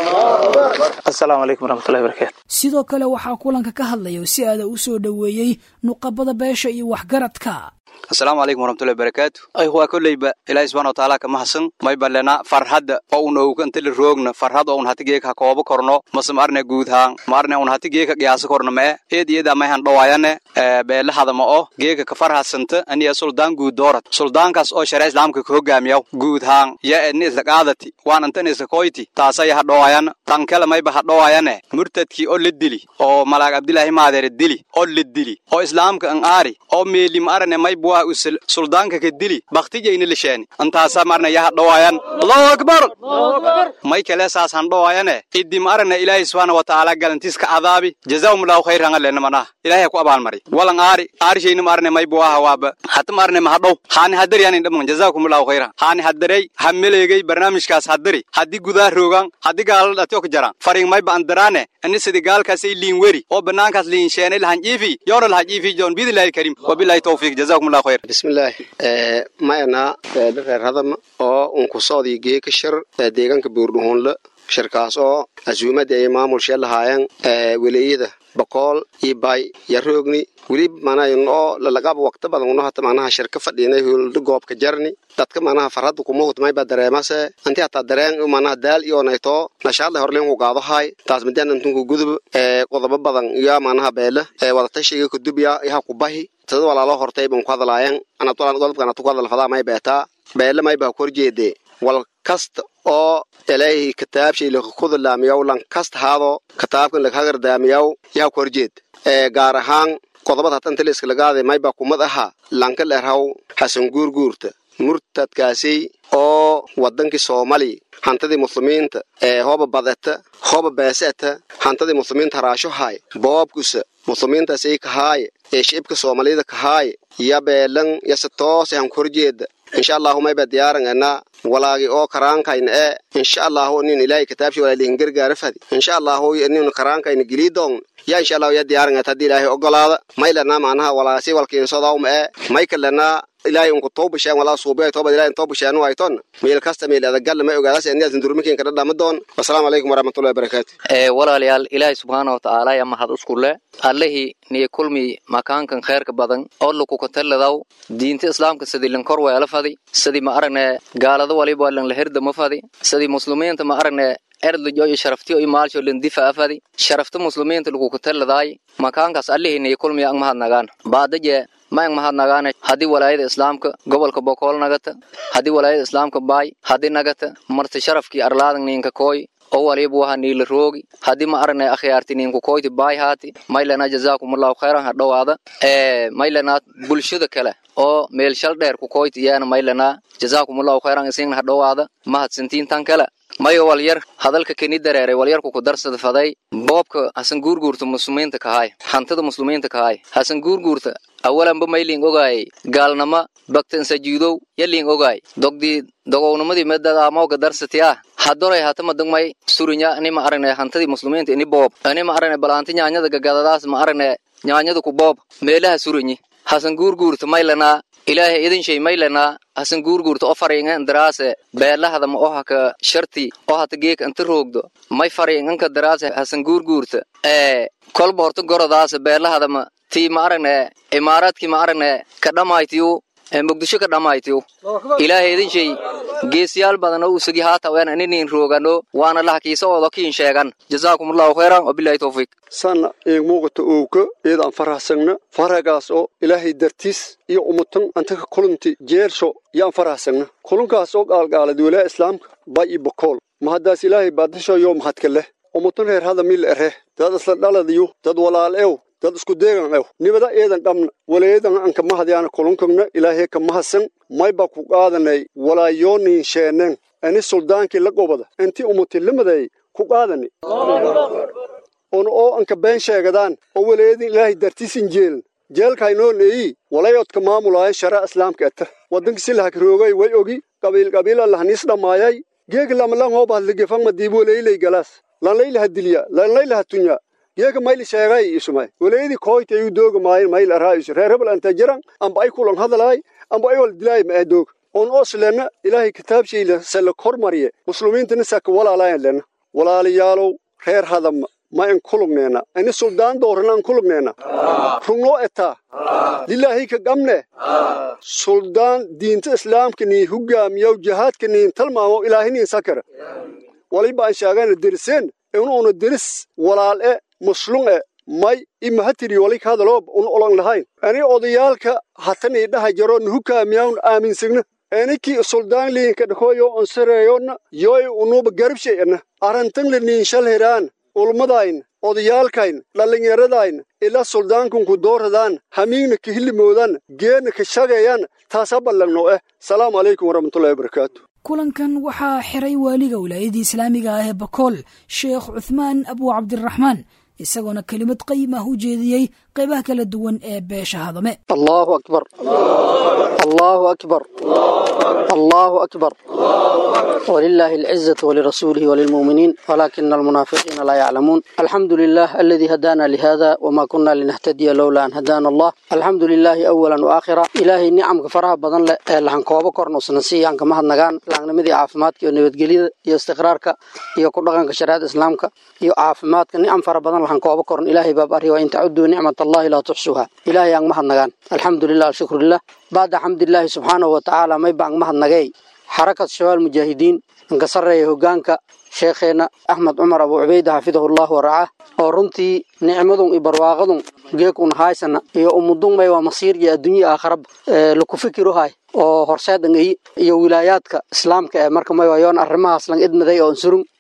asalaamu calaykum waraxmatullahi barakatu sidoo kale waxaa kulanka ka hadlaya oo si aada u soo dhoweeyey nuqabada beesha iyo waxgaradka asalaamu calaykum waraxmatullahi barakaatu ayhuwaa kolleyba ilaahi subxana watacaala ka mahadsan mayba lena farhadda oo un owkantali roogna farhad oo un hati geeka ha koobo korno mase ma arne guud haan ma arne un hati geeka qiyaasa korno mee eed iyada mayhan dhowaayane beele hadama oo geeka ka farhasanta aniya suldaan guud doorat suldaankaas oo sharia islaamka ka hogaamiyaw guud haan ya edni isla qaadati waan antan isla koyti taasaya ha dhowaayana tankele mayba ha dhowaayane murtadkii oo la dili oo malaag abdilaahi maadeere dili oo la dili oo islaamka an aari oo meeli ma arane mayba waa usil suldaanka ka dili baktijayna lisheeni antaasa marna yaha dhowaayan allahu akbar may kale saas han dhowaayane iddi ma arana ilaahay subxaana watacaala galantiis ka cadaabi jazaahumullahu khayran alena manah ilaahay ku abaalmari walan aari aarishayna ma arane maybu aha waaba hata ma arane mahadhow haani hadari anin dhaman jazaakumullahu khayran haani hadarey ha meleegay barnaamijkaas hadari haddii gudaa roogan haddii gaala dhatiyo ka jaraan faring mayba andaraane ani sidi gaalkaasay liin weri oo banaankaas liin sheenay lahan jiifi yoona laha jiifi joon biidillaahi kariim wabilaahi tawfiiq jazaakumullahu khayr bismillaah mayana beele reer hadama oo unkusoodii geeka shir deegaanka buurdhuhuunle shirkaas oo asuumada ay maamulshee lahaayeen weleeyada boqool iyo bay yaroogni weli manayn oo lalaqaba waqti badan uno hata manaha shirka fadhiinay hulda goobka jarni dadka manaha farhada kumawt mayba dareemase anti hataa dareen manaha daal iyonayto nashaadla horleen ku qaado hay taas midaan antunku gudub qodobo badan iyo manaha beele wadatashiga kudubya yaha kubahi tada walaalo hortay ban ku hadlaayeen anatolqodobkan atu ku hadalfadaa may beetaa beele mayba ku horjeede wal kasta oo ilaahay kitaabshay lakakudalaamiyaw lan kasta haado kitaabkan lakagardaamiyaw yaha ku horjeed gaar ahaan qodobada hatan taliska lagaade mayba kumad aha lanka dherhaw xasan guurguurta murtadkaasi oo wadankii soomaaliya hantadii muslimiinta ee hooba badata hooba beeseta hantadii muslimiinta haraashohay boobkusa muslimiintaasay kahaaye ee shicibka soomaaliyada kahaaye ya beelan yase toose han korjeeda insha allahu mayba diyaaran ena walaagi oo karaankayna ee insha allahu nin ilaahay kitaabshi walaalihin gargaara fadi insha allahu nin karaankayna giliidoon ya insha allahu ya diyaaran et haddii ilaahay ogolaada maylana macnaha walaasi walkiinsodawma ee maykalana ilaahay unku toobasheen walaa suubiya toobad ilaahay toobasheen wayton meel kasta meel adagal ma ogaadaas aniyaas durmikin ka dhadhama doon wassalaamu calaykum waraxmatullahi wabarakaatu ee walaalayaal ilaahay subxaana watacaala ya mahad isku le allihii niyo kulmi makaankan kheerka badan oo lakuka taladaw diinta islaamka sidii lankor weela fadi sidii ma aragne gaalada waliba lan la herdama fadi sidii muslimiinta ma aragne erdlijo iyo sharaftiyo iyo maalsho lan difaa fadi sharafta muslimiinta lakuka taladaay makaankaas allihii niyo kulmi ang mahadnagaan baadaje maang mahadnagaane haddii walaayada islaamka gobolka bokool nagata haddii walaayada islaamka baay haddii nagata marti sharafkii arlaadan ninka kooy oo waliba waha niila roogi haddii ma aragnay akhyaarti ninku koyti baay haati maylana jazaakumullahu khayran ha dhowaada ee maylana bulshada kale oo meel shal dheer ku koyti iyana maylana jazaakumullahu khayran isingna ha dhowaada mahadsantiin tan kale mayo walyar hadalka keni dareeray walyarku ku darsada faday boobka hasan guurguurta muslimiinta kahay hantida muslimiinta kahay hasan guurguurta awalanba mayling ogaayay gaalnama bagtan sajuudow yaling ogaay dogdii dogownimadii medada amooga darsati ah hadoray hatama dagmay surinya anima aragne hantadii muslimiinta ini boob anima aragne balaanti nyaanyada gagadadaas ma aragne nyaanyada ku boob meelaha surinyi hasan guurguurta maylanaa ilaahay idin shay maylanaa hasan guurguurta oo fariingan daraase beelahada ma oo haka sharti oo hata geek inta roogdo may fariinganka daraase hasan guurguurta ee kolba horta gorodaase beelahada ma tii ma aragne imaaraadkii ma aragne ka dhammaytiyu ee muqdisho ka dhammaytiyu ilaahay idin shay geesiyaal badan oo usagi haata weena inin roogano waana lahakiisa oodo kiin sheegan jazaakumullahu khayran wabillahi tawfiiq sanna eeg muuqata owka iyadaan farahsagna faragaas oo ilaahay dartiis iyo umutan antaka kulunti jeelsho yaan farahsagna kulunkaas oo gaalgaalad walaa islaamka bay i bokool mahaddaas ilaahay baadasho yoo mahadka leh umutan reer hada mil ereh dad isla dhaladayo dad walaal ew dad isku deegan ew nibada eedan dhamna walayadan an ka mahadyaana kulunkagna ilaahay ka mahadsan mayba ku qaadanay walaayoonin sheeneen ani suldaankii la gobada intii umutilimaday ku qaadani un oo anka been sheegadaan oo walayadin ilaahay dartiisin jeelin jeelkaynoo neeyi walayodka maamulaayan shara islaamka eta waddanka si lahakroogay way ogi qabiil qabiila lahaniis dhammaayay geeg lamalan hoobahadligefang madiib walaylay galaas lanlaylaha dilya lanlaylaha tunya geeka mayli sheegay isumay walayadii kooyta ayuu dooga maayin mayl araaisu reer hebel anta jiran amba ay kulan hadalaay amba ay wal dilaay ma doog on oslena ilaahay kitaabshayla sala kormariye muslimiintana saka walaalaayan lena walaalayaalow reer hadama ma in kulugneena ini suldaan doorana an kulugneena rugnoo etaa lilaahi ka gamne suldaan diinta islaamka nii hugaamiyow jihaadka niin talmaamo ilaahi niin sakara waliba an sheegana deriseen inuuna deris walaal e muslum e may imahatiri walik hadaloob un olon lahayn ani odayaalka hatanii dhaha jaro nuhukaamiyawn aaminsigna eniki suldaan liinka dhakoyo onsareeyona yoy unuba garabshay-ana arantangla niin shal heraan ulmadayn odayaalkayn dhallinyaradayn ila suldaankunku dooradaan hamiigna ka hillimoodan geena ka shagayaan taasa ballagno eh salaamu calaykum waraxmatullahi wabarakaatu kulankan waxaa xiray waaliga wilaayadii islaamiga ah ee bakool sheekh cuthmaan abu cabdiraxmaan isagoona kelimad qayim ah u jeediyey qaybaha kala duwan ee beesha hadame allahu akbar allahu akbar allahu akbar ولله العزة ولرسوله وللمؤمنين ولكن المنافقين لا يعلمون الحمد لله الذي هدانا لهذا وما كنا لنهتدي لولا أن هدانا الله الحمد لله أولا وآخرا إلهي نعم كفرها بدن لحن كوابا كورنو سنسي عن كما هدنغان لحن نمدي عافماتك ونبتقليد يو استقرارك يو كردغان كشريعة إسلامك يو عافماتك نعم فرها بدن لحن كوابا كورن إلهي باب أري وإن تعدوا نعمة الله لا تحسوها إلهي عن مهدنغان الحمد لله الشكر لله بعد حمد الله سبحانه وتعالى ما يبقى مهدنغي xarakad shabaal mujaahidiin inka sarreeya hoggaanka sheekheena axmed cumar abu cubayda xafidahullah waracah oo runtii nicmadun iyo barwaaqadun geekun haysana iyo umudun may waa masiir iyo adduunya aakharaba laku fikiruhay oo horseedan iyo wilaayaadka islaamka ee marka may waayoon arrimahaas lang idmaday oo surun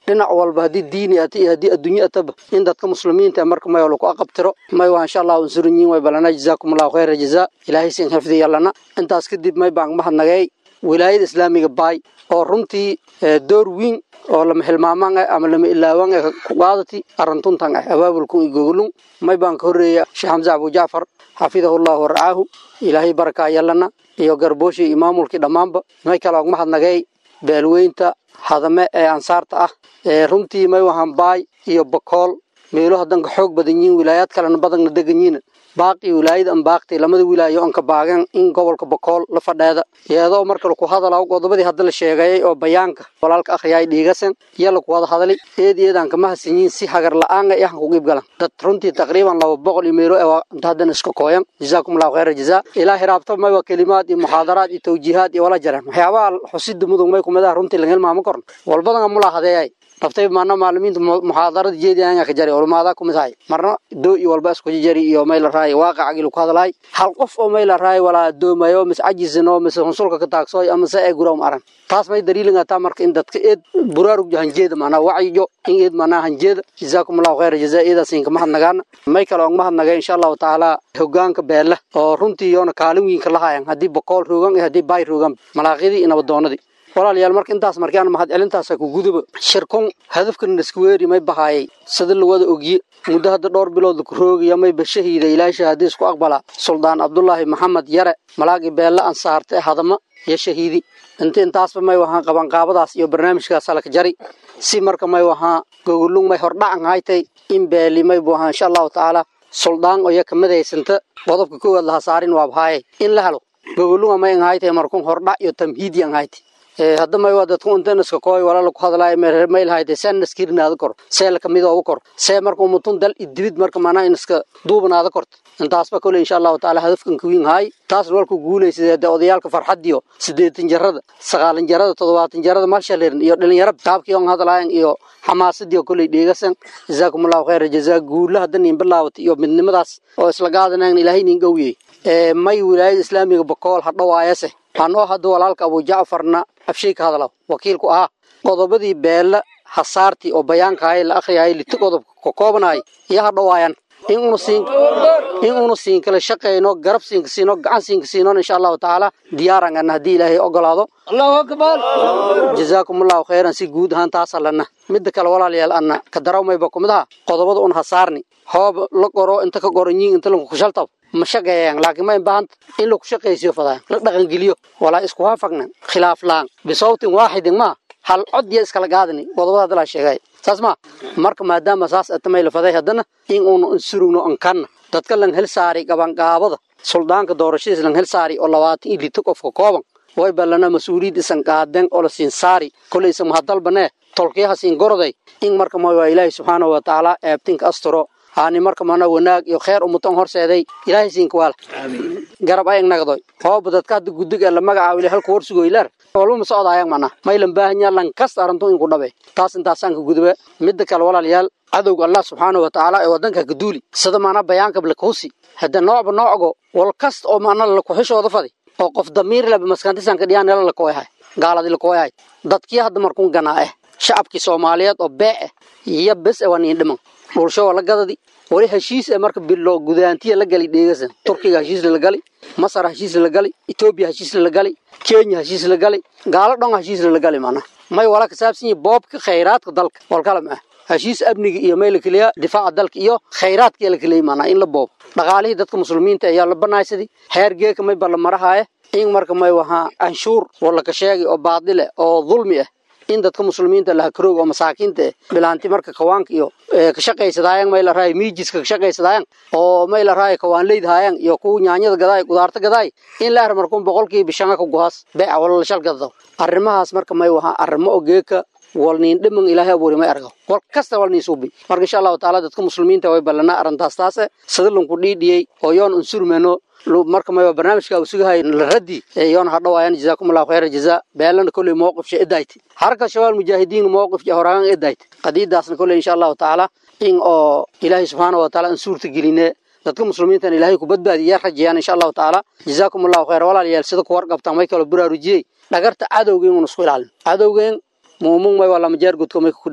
dhinac walba haddii diini ata iyo haddii adduunye ataba in dadka muslimiinta marka may laku aqabtiro may waa insha allahu unsurinyiin way balana jazaakum allahu khayra jazaa ilaahay sin xifdiya lana intaas kadib may baan mahadnagay wilaayada islaamiga baay oo runtii door weyn oo lama hilmaamaan ah ama lama ilaawaan ah ku qaadati arrintuntan ah abaabulkun iyo gogolun may baan ka horreeya sheekh xamse abu jacfar xafidahu llahu warcaahu ilaahay barakaa yalana iyo garbooshi iyo maamulkii dhammaanba may kale og mahadnagay beelweynta hadame ee ansaarta ah ee runtii may wahan baay iyo bakool meelo haddan ka xoog badan yihiin wilaayaad kalena badanna degan yihiin baaqii wilaayada an baaqtay lamada wilaayo on ka baagan in gobolka bakool la fadheeda iyadoo marka laku hadalaa qodobadii hadda la sheegayay oo bayaanka walaalka akhriyaay dhiigasan iyo laku wada hadalay eed eedaan kama hasan yihiin si hagar la-aan ay ahan ku qiib galan dad runtii taqriiban laba boqol iyo meelo ee inta haddana iska kooyan jazaakum allahu khayra jazaa ilaa hiraabta may waa kelimaad iyo muxaadaraad iyo tawjiihaad iyo wala jareen waxyaabaha xusida mudug may kumadaha runtii laga hilmaamo korn walbadan amulaa hadeeyay naftay maana maalimiinta muxaadarada jeediyaanga ka jari ulmaada kumid hay marna doo iyo walba isku jari iyo may la raay waaqacagi lagu hadalay hal qof oo may la raay walaa doomayo mis cajisino mis hunsulka ka taagsoy ama se ay guroom aran taas may daliilin ata marka in dadka eed buraarug hanjeeda maana wacyiyo in eed maana hanjeeda jazaakum allahu khayra jazaa eedaasiin kama hadnagaana may kale oon mahadnagay insha allahu tacaala hogaanka beela oo runtii yoona kaalin wiinka lahayan haddii bokool roogan iyo haddii baay roogan malaaqidii iyo nabadoonadii walaalayaal marka intaas markaan mahad celintaasa ku guduba shirkun hadafkan isku weeri may bahaayay sida la wada ogye muddo hadda dhowr bilood ku roogaya may bashahiida ilaahay shahaadiis ku aqbala suldaan cabdullaahi maxamed yare malaagi beelle ansaarte hadama iyo shahiidi inta intaasba may wahaan qabanqaabadaas iyo barnaamijkaas halka jari si marka may wahaa gogolung may hordhacan haytay in beeli may bu ahaa insha allahu tacaala suldaan oyo kamadaysanta qodobka koowaad laha saarin waa bahaaye in la helo gogolunga may an haytay markun hordhac iyo tamhiidi an haytay hadda may waa dadku intan iska kooy walaala ku hadlaay may lahayde seen naskirinaada kor see lakamid ooga kor see marka umutun dal idibid marka manaa in iska duubanaada korto intaasba kole insha allahu tacaala hadafkan kawiin haay taasna walku guulaysa de odayaalka farxadiyo sideetan jarada sagaalan jarada toddobaatan jarada malshalerin iyo dhalinyaro qaabkii on hadlaayan iyo xamaasadiyo koley dheegasan jazaakum allahu khayra jazaa guula hadda nin bilaawatay iyo midnimadaas oo isla gaadanayn ilaahay nin gowiyey may wilaayada islaamiga bakool hadhawaayase anoo hadda walaalka abu jacfarna afshay ka hadla wakiilku ahaa qodobadii beella hasaartii oo bayaankahay la akhriyay liti qodob ka koobanaay iyo hadhawaayan in unu siin in unu siin kala shaqeyno garab siin siino gacan siin siino insha Allah taala diyaaran an hadii ilaahay ogolaado Allahu akbar jazaakum Allahu khairan si guud ahaan taas lana mid kale walaalayaal anna ka darawmay ba kumidaha qodobada un hasaarni hoob la qoro inta ka qoranyiin inta lagu kushaltab ma shaqeeyaan laakiin ma baahan in lagu shaqeysiyo fadaan la dhaqan geliyo walaa isku waafaqnan khilaaf laan bisawtin waahidin ma hal cod iyo iskala gaadani qodobada la sheegay saas ma marka maadaama saas atamay la faday hadana in uu insurugno an kan dadka lan hel saari gaban gaabada suldaanka doorashadiisa lan hel saari oo labaatan iyo lito qof ka kooban way balana mas-uuliyad isan qaadan oo la siin saari kolaysa mahadalbane tolkiyaha siin goroday in marka ma waa ilaahay subxaanahu wa tacaala eebtinka asturo aani marka mana wanaag iyo khayr umutan horseeday ilaahay siinka waala garab ayag nagdoy hooba dadka hadda gudig ee la magacaabo ilaahay halku warsugo ilaar walba ma socdaayang mana maylan baahanya lan kasta arrintu inku dhabe taas intaasaan ka gudube midda kale walaalayaal cadowga allah subxaanahu wa tacaala ee wadanka ka duuli sida maana bayaanka lakuhusi hadda noocba noocgo wal kasta oo maana lakuxishooda fadi oo qof damiir leba maskantisan ka dhiyaan nela lakooyahay gaaladii lakooyahay dadkii hadda markun ganaa eh shacabkii soomaaliyeed oo bee eh iyo bes e waa niin dhiman dhulsho waa la gadadi wali heshiis ee marka bilo gudaantiya la gali dheegasan turkiga heshiis la gali masar heshiis la gali etoobiya heshiis la gali kenya heshiis la gali gaalo dhan heshiis la gali mana may wala ka saabsan yahay boobka khayraadka dalka wal kala ma heshiis amniga iyo meel kaliya difaaca dalka iyo khayraadka la kaliya mana in la boob dhaqaalihii dadka muslimiinta ayaa la banaaysaday heer geeka may balla marahaya in marka may wahaa anshuur wala ka sheegay oo baadile oo dulmi ah in dadka muslimiinta la hakroog oo masaakiinta eh bilaanti marka kawaanka iyo ka shaqaysadaayaan may la raay miijiska ka shaqaysadaayaan oo may la raay kawaan leydhaayaan iyo kuwa nyaanyada gadaay qudaarta gadaay in la ar markuun boqolkiiba shanga ka gohaas beeca wala la shal gadado arrimahaas marka may wahaa arrimo oo geeka wal niin dhiman ilaahay abuuri may argo wal kasta wal niin suubi marka insha allahu tacaala dadka muslimiinta way ballanaa arrintaas taase sadalunku dhiidhiyey oo yoon unsurmeno marka may barnaamijka uu sugahay la raddi yoon hadhawaayaan jazaakum allahu khayra jazaa beelana kolley mowqifsha edayti harka shabaal mujaahidiin mowqifka horaagan edayti qadiidaasna kolley insha allahu tacaala in oo ilaahay subxaanahu wa taala in suurta geline dadka muslimiintan ilaahay ku badbaadiya rajayaan insha allahu tacaala jazaakum allahu khayra walaalayaal sida ku warqabtaan may kala baraarujiyey dhagarta cadowgeen un isku ilaalin cadowgeen muumun may waa lama jeer gudko may ku dhigo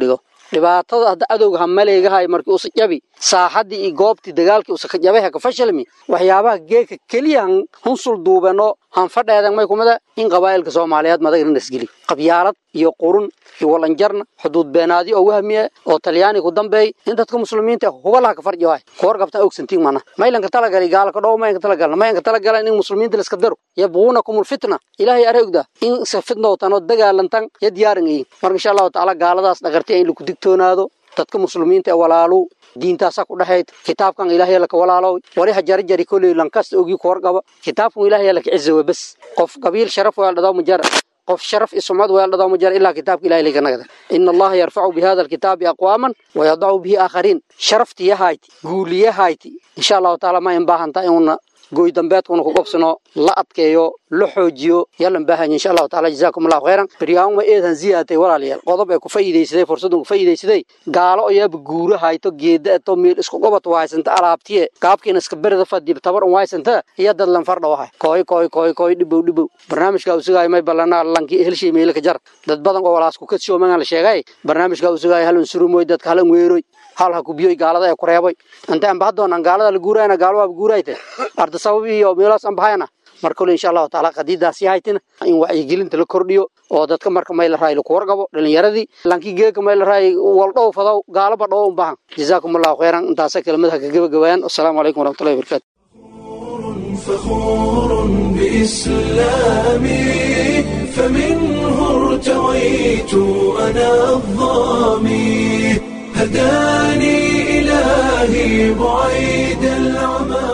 dhibaatada hadda adowga hamaleegahay markii usa jabi saaxadii iyo goobtii dagaalkii usa ka jabay haka fashilmi waxyaabaha geeka keliya hunsul duubano hanfadheedan may kumida in qabaa'ilka soomaaliyeed madaga nasgeli qabyaalad iyo qurun iyo walanjarna xuduud beenaadi oo wahmiye oo talyaani ku dambeey in dadka muslimiinta hubalaha ka farji waay kuwar qabta ogsantiin mana maylanka talagali gaalka dhow mayanka talagalna mayanka talagalan in muslimiinta laska daro yabquunakum lfitna ilaahay aragda in se fitnowtan oo dagaalantan ya diyaaran yihiin marka insha allahu tacaala gaaladaas dhagartay in laku digtoonaado dadka muslimiinta ee walaalu diintaasa ku dhexayd kitaabkan ilaahay laka walaalow wali ha jari jari koley lankasta ogii ku warqaba kitaabkan ilaahay laka cizawe bes qof qabiil sharaf waa dhadaw majar qof sharaf iyo sumcad waa dhadaw majar ilaa kitaabka ilaahay laga nagada ina allaha yarfacu bihada alkitaabi aqwaaman wayadacu bihi aakhariin sharaftiyahayti guuliyahayti insha allahu tacaala ma in baahantaa inuuna goy dambeedkuna ku qobsano la adkeeyo la xoojiyo yalan baahanya insha allahu taala jazaakum allahu khayran baryaanma eedan ziyaatay walaalayaal qodob ee ku faa'iidaysaday fursadun ku faa'iidaysaday gaalo ayaaba guura hayto geeda eto meel isku qobad waaysanta alaabtiye gaabkiina iska berida fadib tabar un waaysanta iyo dad lan fardha wahay kooy kooy kooy kooy dhibow dhibow barnaamijka usugaay may ballanaa lankii helshay meelo ka jar dad badan oo walaas ku kadsoo magan la sheegay barnaamijka usugaay halan surumoy dadka halan weeroy hal ha kubiyoy gaalada ee ku reeboy inta aan bahdoonaan gaalada la guurayna gaalo waaba guurayte arda sabab iyo meelaas aan bahayna mar kale insha allahu tacaala qadiidaasi haytina in wacyigelinta la kordhiyo oo dadka marka may la raay laku warqabo dhalinyaradii lankii geeka may la raay waldhow fadow gaalaba dhow un bahan jazaakum allahu khayran intaasa kelimadaha ka gebagabayaan wasalaamu calaykum waraxmatullahi wabarakatu فخور بإسلامي فمنه ارتويت أنا الظامي هداني إلهي بعيد العمى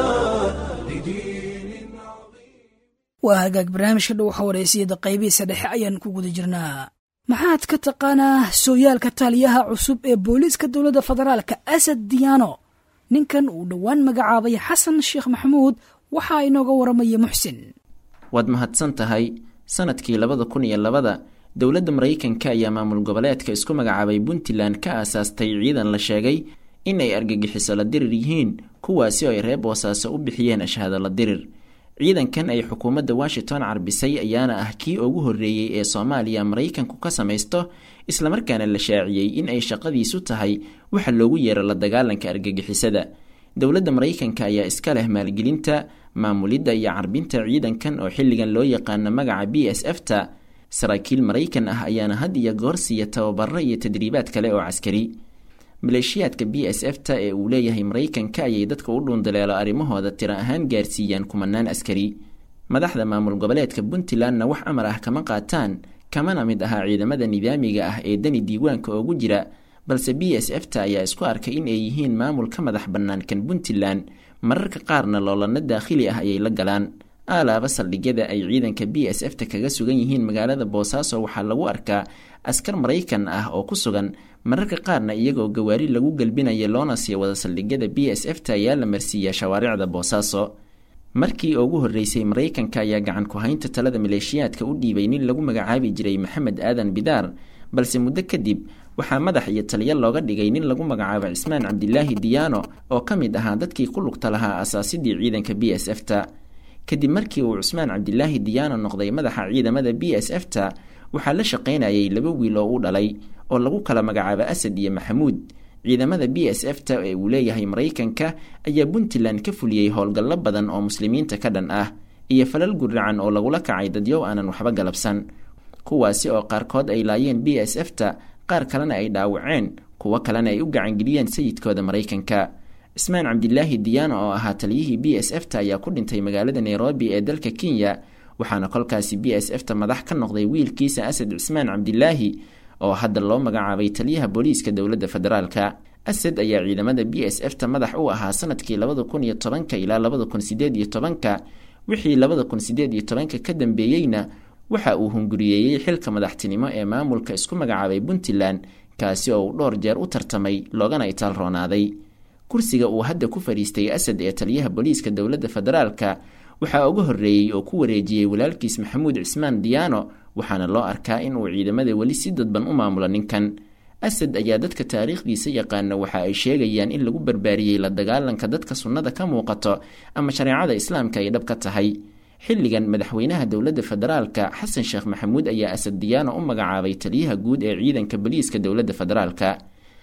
waa hagaag barnaamijka dhow xawareysiyada qaybihiisa dhexe ayaan ku guda jirnaa maxaad ka taqaanaa sooyaalka taliyaha cusub ee booliiska dowladda federaalka asad diyaano ninkan uu dhowaan magacaabay xasan sheekh maxamuud waxaa inooga waramaya muxsin waad mahadsan tahay sanadkii labada kun iyo labada dowladda maraykanka ayaa maamul goboleedka isku magacaabay puntland ka aasaastay ciidan la sheegay in ay argagixiso la dirir yihiin kuwaasi oo ay reer boosaaso u bixiyeen ashhaado la dirir ciidankan ay xukuumadda washington carbisay ayaana ah kii ugu horreeyey ee soomaaliya maraykanku ka samaysto islamarkaana la shaaciyey in ay shaqadiisu tahay waxa loogu yeero la dagaalanka argagixisada dowladda maraykanka ayaa iska leh maalgelinta maamulidda iyo carbinta ciidankan oo xilligan loo yaqaano magaca b s f ta saraakiil maraykan ah ayaana had iyo goor siiya tababaro iyo tadriibaad kale oo caskari maleeshiyaadka b s f ta ee uu leeyahay maraykanka ayay dadka u dhuundaleelo arrimahooda tiro ahaan gaarsiiyaan kumanaan askari madaxda maamul goboleedka puntlandna wax amar ah kama qaataan kamana mid ahaa ciidamada nidaamiga ah ee dani diiwaanka oogu jira balse b s f ta ayaa isku arkay in ay yihiin maamul ka madax bannaan kan puntland mararka qaarna loolano daakhili ah ayay la galaan aalaaba saldhigyada ay ciidanka b s f ta kaga sugan yihiin magaalada boosaaso waxaa lagu arkaa askar maraykan ah oo ku sugan mararka qaarna iyagoo gawaari lagu gelbinaya loona sii wada saldhigyada b s f ta ayaa la marsiiyaa shawaaricda boosaaso markii ugu horreysay maraykanka ayaa gacan ku-haynta talada maleeshiyaadka u dhiibay nin lagu magacaabi jiray maxamed aadan bidaar balse muddo kadib waxaa madax iyo taliyo looga dhigay nin lagu magacaabo cismaan cabdilaahi diyaano oo ka mid ahaa dadkii ku lugta lahaa asaasidii ciidanka b s f ta kadib markii uu cusmaan cabdilaahi diyaano noqday madaxa ciidamada b s f ta waxaa la shaqaynayay laba wiil oo u dhalay oo lagu kala magacaabo asad iyo maxamuud ciidamada b s f ta ee uu leeyahay maraykanka ayaa puntland ka fuliyey howlgallo badan oo muslimiinta ka dhan ah iyo falal guracan oo lagula kacay dadyow aanan waxba galabsan kuwaasi oo qaarkood ay laayeen b s f ta qaar kalena ay dhaawaceen kuwo kalena ay u gacangeliyeen sayidkooda maraykanka cismaan cabdilaahi diyaano oo ahaa taliyihii b s f ta ayaa ku dhintay magaalada nairobi ee dalka kenya waxaana kolkaasi b s f ta madax ka noqday wiilkiisa asad cismaan cabdilaahi oo hadda loo magacaabay taliyaha booliiska dowladda federaalka asad ayaa ciidamada b s f ta madax u ahaa sanadkii labada kun iyo tobanka ilaa labada kun sideed iyo tobanka wixii labada kun sideed iyo tobanka ka dambeeyeyna waxa uu hunguriyeeyey xilka madaxtinimo ee maamulka isku magacaabay puntland kaasi oo uu dhowr jeer u tartamay loogana itaal roonaaday kursiga uu hadda ku fadhiistay asad ee taliyaha booliiska dowladda federaalka waxaa uga horreeyey oo ku wareejiyey walaalkiis maxamuud cismaan diyaano waxaana loo arkaa in uu ciidamada weli si dadban u maamulo ninkan asad ayaa dadka taariikhdiisa yaqaana waxa ay sheegayaan in lagu barbaariyey la dagaalanka dadka sunnada ka muuqato ama shareecada islaamka ay dhab ka tahay xilligan madaxweynaha dowladda federaalka xasan sheekh maxamuud ayaa asad diyaano u magacaabay taliyaha guud ee ciidanka boliiska dowladda federaalka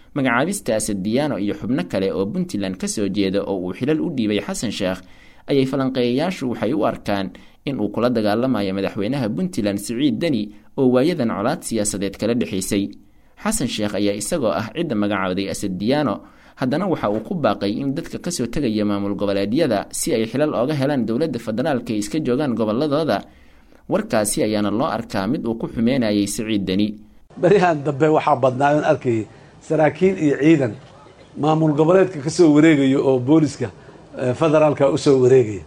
magacaabista asadiyaano iyo xubno kale oo puntland ka soo jeeda oo uu xilal u dhiibay xasan sheekh ayay falanqeeyayaashu waxay u arkaan in uu kula dagaalamayo madaxweynaha puntland siciid deni oo waayadan colaad siyaasadeed kala dhexaysay xasan sheekh ayaa isagoo ah cidda magacaaday asadiyaano haddana waxa uu ku baaqay in dadka kasoo tegaya maamul goboleedyada si ay xilal ooga helaan dowladda federaalka ay iska joogaan goboladooda warkaasi ayaana loo arkaa mid uu ku xumeynayay siciid deni beryahan dambe waxaa badnaa oon arkayay saraakiil iyo ciidan maamul goboleedka ka soo wareegaya oo booliska federaalka usoo wareegaya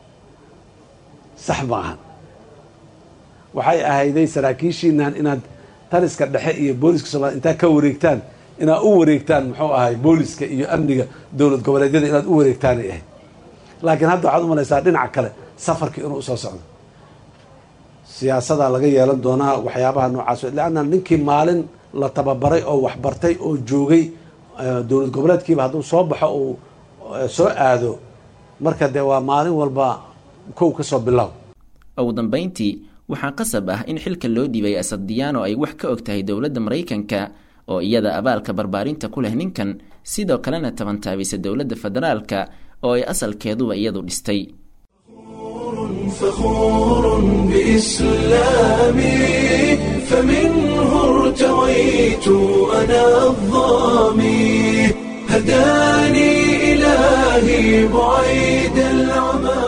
sax maahan waxay ahayday saraakiishiinan inaad taliska dhexe iyo booliska soomaliya intaad ka wareegtaan inaad u wareegtaan muxuu ahay booliska iyo amniga dowlad goboleedyada inaad u wareegtaanay ahayd laakiin hadda waxaad u malaysaa dhinaca kale safarkii inuu usoo socdo siyaasadaa laga yeelan doonaa waxyaabaha noocaas leanna ninkii maalin la tababaray oo waxbartay oo joogay dowlad goboleedkiiba hadduu soo baxo uu soo aado marka dee waa maalin walba kow ka soo bilow ugu dambayntii waxaa qasab ah in xilka loo dhiibay asadiyaano ay wax ka og tahay dowladda maraykanka oo iyada abaalka barbaarinta ku leh ninkan sidoo kalena tabantaabisa dowladda federaalka oo ay asalkeeduba iyadu dhistay فخور بإسلامي فمنه ارتويت أنا الظامي هداني إلهي بعيد العمى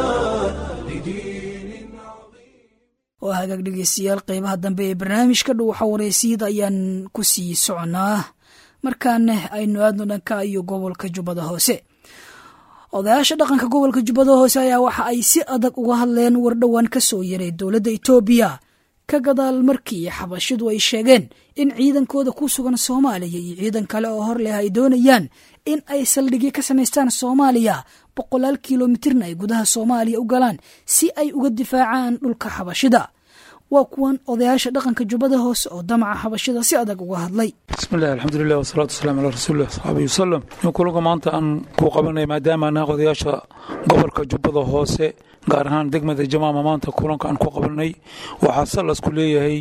oo hagaag dhegeystayaal qeybaha dambe ee barnaamijka dhuuxa wareysiyada ayaan ku sii soconaa markaana aynu aadno dhanka iyo gobolka jubbada hoose odayaasha dhaqanka gobolka jubbada hoose ayaa waxa ay si adag uga hadleen wardhowaan ka soo yaray dowladda etoobiya ka gadaal markii xabashidu ay sheegeen in ciidankooda ku sugan soomaaliya iyo ciidan kale oo hor leh ay doonayaan in ay saldhigyo ka samaystaan soomaaliya boqolaal kilomitirna ay gudaha soomaaliya u galaan si ay uga difaacaan dhulka xabashida waa kuwan odayaasha dhaqanka jubbada hoose oo damaca xabashida si adag uga hadlay bismillahi alxamdulilah wasalaatu wasalaam calaa rasuulilah saxaabihi wasalam in kulanka maanta aan ku qabanay maadaama anaa odayaasha gobolka jubbada hoose gaar ahaan degmada jamaama maanta kulanka aan ku qabanay waxaa salasku leeyahay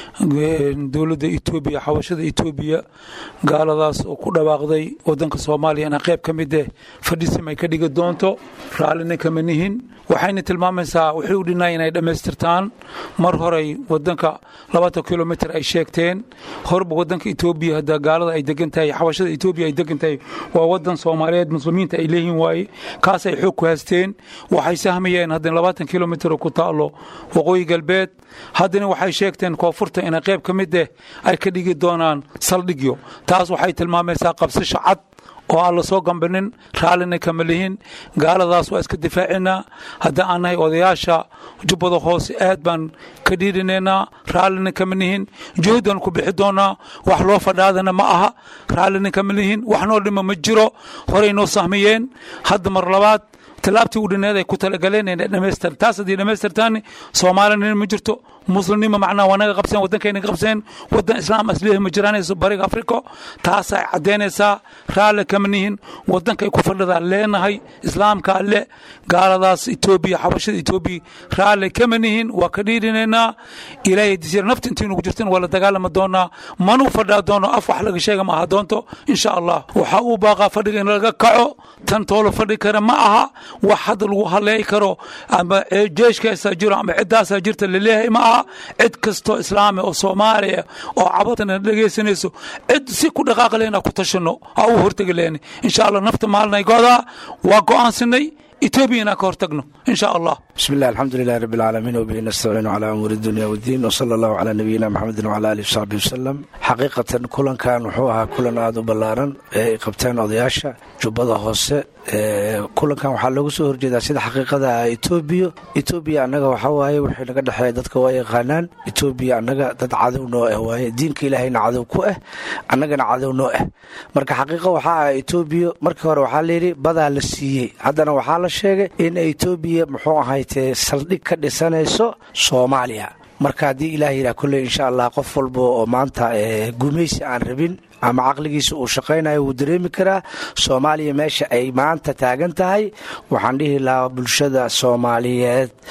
dowladda etoobiya xabashada etoobiya gaaladaas oo ku dhawaaqday wadanka soomaaliya inaa qayb ka mid eh fadhisim ay ka dhigi doonto raallina kama nihin waxayna tilmaamaysaa waxay u dhinay inay dhammaystirtaan mar horey wadanka labaatan kilomitr ay sheegteen horba wadanka etoobiya hadda gaalada ay degan tahay xabashada etoobiya ay degan tahay waa wadan soomaaliyeed muslimiinta ay leeyihin waaye kaas ay xoog ku haysteen waxay sahmayeen haddana labaatan kilomitr ku taalo waqooyi galbeed haddana waxay sheegteen koonfurta inay qayb ka mid eh ay ka dhigi doonaan saldhigyo taas waxay tilmaamaysaa qabsasho cad oo aan la soo gambanin raallina kama lihin gaaladaas waa iska difaacinaa hadda aan nahay odayaasha jubbada hoose aad baan ka dhiirinaynaa raallina kama lihin juhdan ku bixi doonaa wax loo fadhaadana ma aha raallina kama lihin wax noo dhima ma jiro horey noo sahmiyeen hadda mar labaad tilaabtii u dhineed ay ku talagaleen inay dhamaystir taas haddii dhamaystirtaan soomaalina ma jirto muslimnima macnaha waa naga qabseen waddankayna qabseen waddan islaam aslihi ma jiraanayso bariga afrika taasay caddaynaysaa raalle kama nihin waddankay ku fadhidaa leenahay islaamka alle gaaladaas etoobiya xabashada etoobiya raalle kama nihin waa ka dhiirinaynaa ilaahay disir nafta intii nugu jirtin waa la dagaalami doonaa manuu fadhaa doono af wax laga sheega ma aha doonto insha allah waxaa uu baaqaa fadhiga in laga kaco tan toolo fadhi kara ma aha wax hadda lagu haleey karo ama jeeshkaasaa jiro ama ciddaasaa jirta laleeyahay ma aha cid kastoo islaami oo soomaaliya oo cabadana dhegaysanayso cid si ku dhaqaaqi lehna ku tashano ha u hortegi lehni insha allah nafta maalinay godaa waa go'aansanay etoobiya inaan ka hortagno insha allah bismi illah alxamdu lilahi rabbi alcaalamiin wabihi nastaciinu calaa umuuri dunya waddiin wsala allahu calaa nabiyina maxamedin wcala alihi wsaxbihi wasalam xaqiiqatan kulankan wuxuu ahaa kulan aada u ballaaran ee ay qabteen odayaasha jubbada hoose kulankan waxaa looga soo horjeedaa sida xaqiiqada ah etoobiya etoobiya annaga waxaa waaye wixii naga dhexeeya dadka waa yaqaanaan etoobiya annaga dad cadow noo ah waaye diinka ilaahayna cadow ku ah annagana cadow noo ah marka xaqiiqa waxaa ah etoobiya markii hore waxaa layidhi badaa la siiyey haddana waxaa la sheegay in etoobiya muxuu ahaytee saldhig ka dhisanayso soomaaliya marka haddii ilaah yidhaha kolley insha allah qof walba oo maanta gumaysi aan rabin ama caqligiisa uu shaqaynayo wuu dareemi karaa soomaaliya meesha ay maanta taagan tahay waxaan dhihi lahaa bulshada soomaaliyeed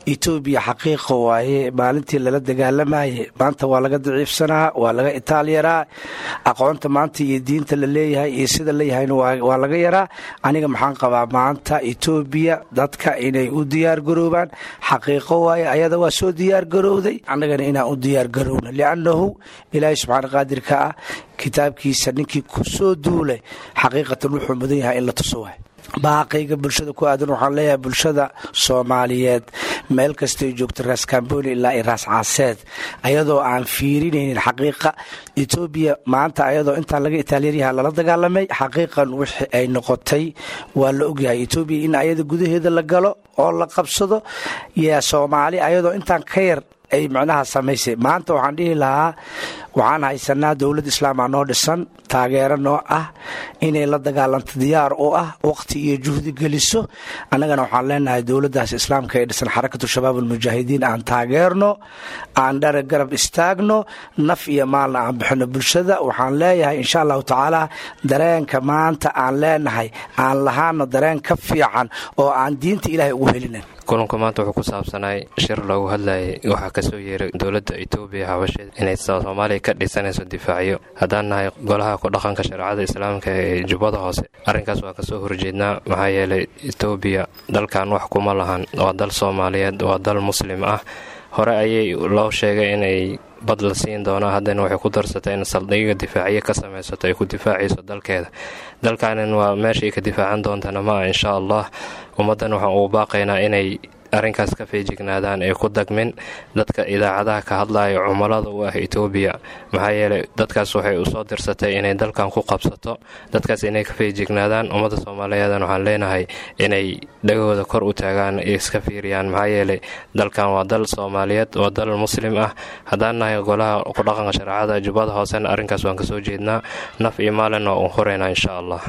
etoobiya xaqiiqa waaye maalintii lala dagaalamayay maanta waa laga daciifsanaa waa laga itaalyaraa aqoonta maanta iyo diinta la leeyahay iyo sida leeyahayna waa laga yaraa aniga maxaan qabaa maanta etoobiya dadka inay u diyaar garoobaan xaqiiqo waaye ayada waa soo diyaar garowday annagana inaan u diyaar garowna liannahu ilaahay subxaana qaadirka ah kitaabkiisa ninkii ku soo duulay xaqiiqatan wuxuu mudan yahay in la tuso waay baaqayga bulshada ku aadan waxaan leeyahay bulshada soomaaliyeed meel kastay joogto raas kamboni ilaa iyo raas caaseed ayadoo aan fiirinaynin xaqiiqa etoobiya maanta ayadoo intaan laga itaalyanyaha lala dagaalamay xaqiiqan wixii ay noqotay waa la ogyahay etoobiya in ayada gudaheeda la galo oo la qabsado yaa soomaali ayadoo intaan ka yar ay macnaha samaysay maanta waxaan dhihi lahaa waxaan haysanaa dowlad islaama noo dhisan taageero noo ah inay la dagaalanto diyaar u ah waqti iyo juhdi geliso annagana waxaan leenahay dowladdaas islaamka ee dhisan xarakatu shabaab almujaahidiin aan taageerno aan dhara garab istaagno naf iyo maalna aan bixino bulshada waxaan leeyahay insha allahu tacaala dareenka maanta aan leenahay aan lahaano dareen ka fiican oo aan diinta ilaahay ugu helinin kulanku maanta wuxuu ku saabsanay shir loogu hadlayay waxaa kasoo yeeray dowladda etoobiya habasheed inay soomaaliya ka dhisanayso difaacyo haddaan nahay golaha ku dhaqanka shareecada islaamka ee jubbada hoose arrinkaas waa kasoo horjeednaa maxaa yeelay etoobiya dalkan wax kuma lahan waa dal soomaaliyeed waa dal muslim ah hore ayay loo sheegay inay bad la siin doonaa haddana waxay ku darsatay in saldhiga difaacyo ka samaysato ay ku difaacayso dalkeeda dalkanin waa meeshaay ka difaacan doontana ma ah insha allah ummaddan waxaan ugu baaqaynaa inay arrinkaas ka feejignaadaan ee ku dagmin dadka idaacadaha ka hadlaya cumilada u ah etoobiya maxaa yeelay dadkaas waxay usoo dirsatay inay dalkan ku qabsato dadkaas inay ka feejignaadaan ummadda soomaaliyeedan waxaan leenahay inay dhagahooda kor u taagaan iska fiiriyaan maxaa yeelay dalkan waa dal soomaaliyeed waa dal muslim ah haddaan nahay golaha ku dhaqanka shareecada jubbada hoosena arrinkaas waan kasoo jeednaa naf iyo maalin waa un horeynaa insha allah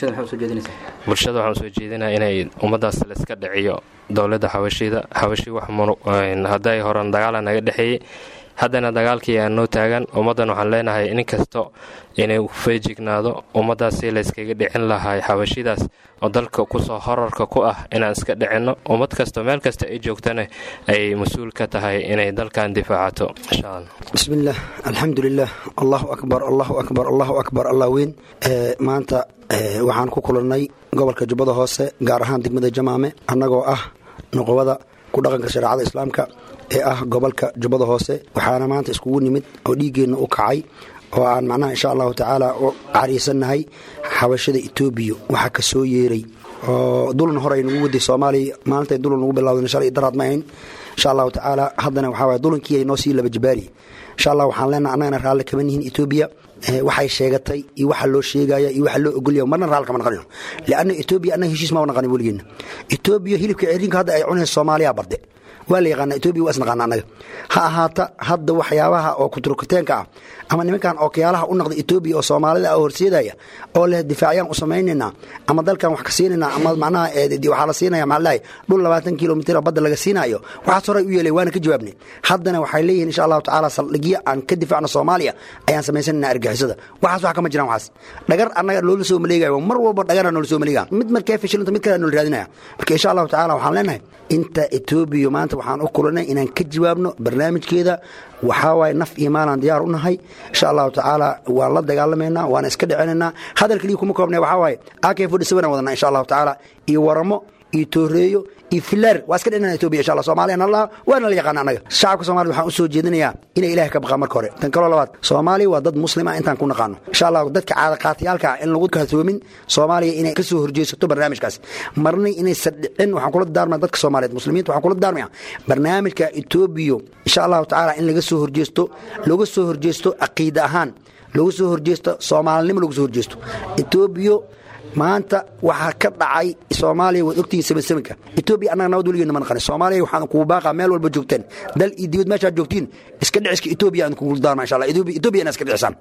bulshada waxaan usoo jeedinaa inay ummaddaas layska dhiciyo dowladda xabashida xabashi wax hadday horan dagaala naga dhexeeyey haddana dagaalkii aan noo taagan ummaddan waxaan leenahay nin kasto inay feejignaado ummaddaasi layskaga dhicin lahay xabashidaas oo dalka kusoo horarka ku ah inaan iska dhicinno ummad kasto meel kasta ay joogtana ay mas-uul ka tahay inay dalkan difaacato insha allah bismillaah alxamdulilah allahu akbar allahu akbar allahu akbar allah weyn maanta waxaan ku kulannay gobolka jubbada hoose gaar ahaan degmada jamaame annagoo ah noqobada ku dhaqanka shareecada islaamka ee ah gobolka jubbada hoose waxaana maanta iskugu nimid oo dhiiggeenna u kacay oo aan macnaha insha allahu tacaala u cariisannahay xabashada etoobiya waxaa ka soo yeeray oo dulan hore ay nagu waday soomaaliya maalintay dulan nagu bilawdeen shalay daraad ma ahayn insha allahu tacaala haddana waxaa waye dulankii ay noo sii laba jabaari insha allah waxaan leenaha annagana raalli kama nihin etoobiya waxay sheegatay iyo waxa loo sheegaya iyo waxa loo ogolya marna raal kama naqanino lianna etoobiya annaga heshiis maba naqanin weligeena etoobiya hilibka cerinka hadda ay cunaysa soomaaliya barde waa la yaqaana etoobiya waa isnaqaana annaga ha ahaata hadda waxyaabaha oo kuturkuteenka ah ama nimankan ookiyaalaha u naqda etoobiya oo soomaalida oo horseedaya oo leh difaacyaan u samaynaynaa ama dalkan wax ka siinaynaa ama macnaha waxaa la siinaya maxaa dhul labaatan kilomitr badda laga siinaayo waxaas horay u yeelay waana ka jawaabnay haddana waxay leeyihin insha allahu tacaala saldhigyo aan ka difaacno soomaaliya ayaan samaysanayna argixisada waxaas wax kama jiraan waxaas dhagar annaga loola soo maleegayo mar walba dhagara noola soo maleegaya mid markee fashilanta mid kale noola raadinaya marka insha allahu tacaala waxaan leenahay inta etoobiya maanta waxaan u kulanay inaan ka jawaabno barnaamijkeeda waxaa waaye naf iyo maalaan diyaar u nahay insha allahu tacaala waan la dagaalamaynaa waana iska dhicinaynaa hadal keliya kuma koobnay waxaa waaye ak fodhisaban aan wadanaa insha allahu tacaala iyo waramo iyo tooreeyo iyo filaar waa iska dhinana etoobiya insha allah soomaaliya nala waana la yaqaana annaga shacabka soomaliya waxaan u soo jeedinayaa inay ilaahay ka baqaan marka hore tan kaloo labaad soomaaliya waa dad muslim ah intaan ku naqaano insha allah dadka caadaqaatiyaalka ah in lagu kaatoomin soomaaliya inay ka soo horjeesato barnaamijkaas marna inaysan dhicin waxaan kula daarmaya dadka soomaaliyeed muslimiinta waxaan kula daarmaya barnaamijka etoobiya insha allahu tacaala in laga soo horjeesto looga soo horjeesto caqiida ahaan looga soo horjeesto soomaalinimo looga soo horjeesto etoobiya maanta waxaa ka dhacay soomaaliya waad ogtihiin sabansabanka etoobiya annaga nabad weligeena ma naqanin soomaaliya waxaan kugu baaqaa meel walba joogteen dal iyo dibad meeshaad joogtiin iska dhiciska etoobiya aan kugu daarma insha allah etoobiya inaa iska dhicisaan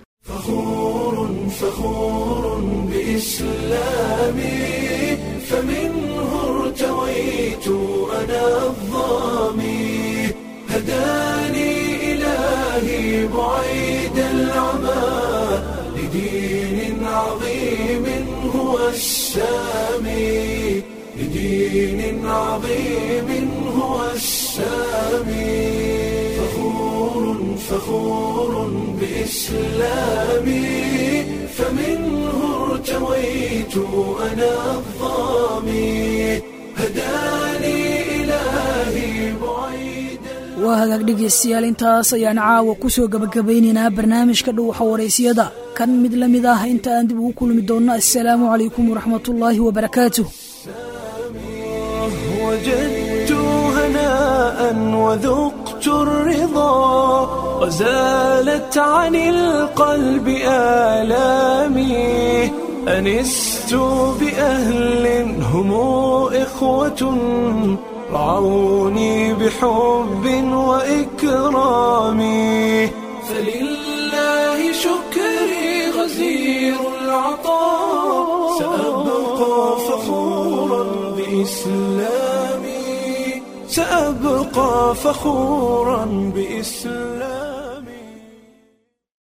فخور بإسلامي فمنه ارتويت أنا الظامي هداني إلهي بعيد العمى لدين عظيم هو السامي لدين عظيم هو السامي السامي فخور فخور بإسلامي فمنه ارتويت أنا الظامي هداني إلهي بعيد waa hagaag dhegaystayaal intaas ayaan caawa ku soo gabagabaynaynaa barnaamijka dhuuxa waraysiyada kan mid la mid ah inta aan dib ugu kulmi doonno assalaamu calaykum waraxmatullaahi wabarakaatuh وجدت هناء وذقت الرضا وزالت عن القلب آلامي أنست بأهل هم إخوة رعوني بحب وإكرام فلله شكري غزير العطاء سأبقى فخورا بإسلامي سأبقى فخورا بإسلامي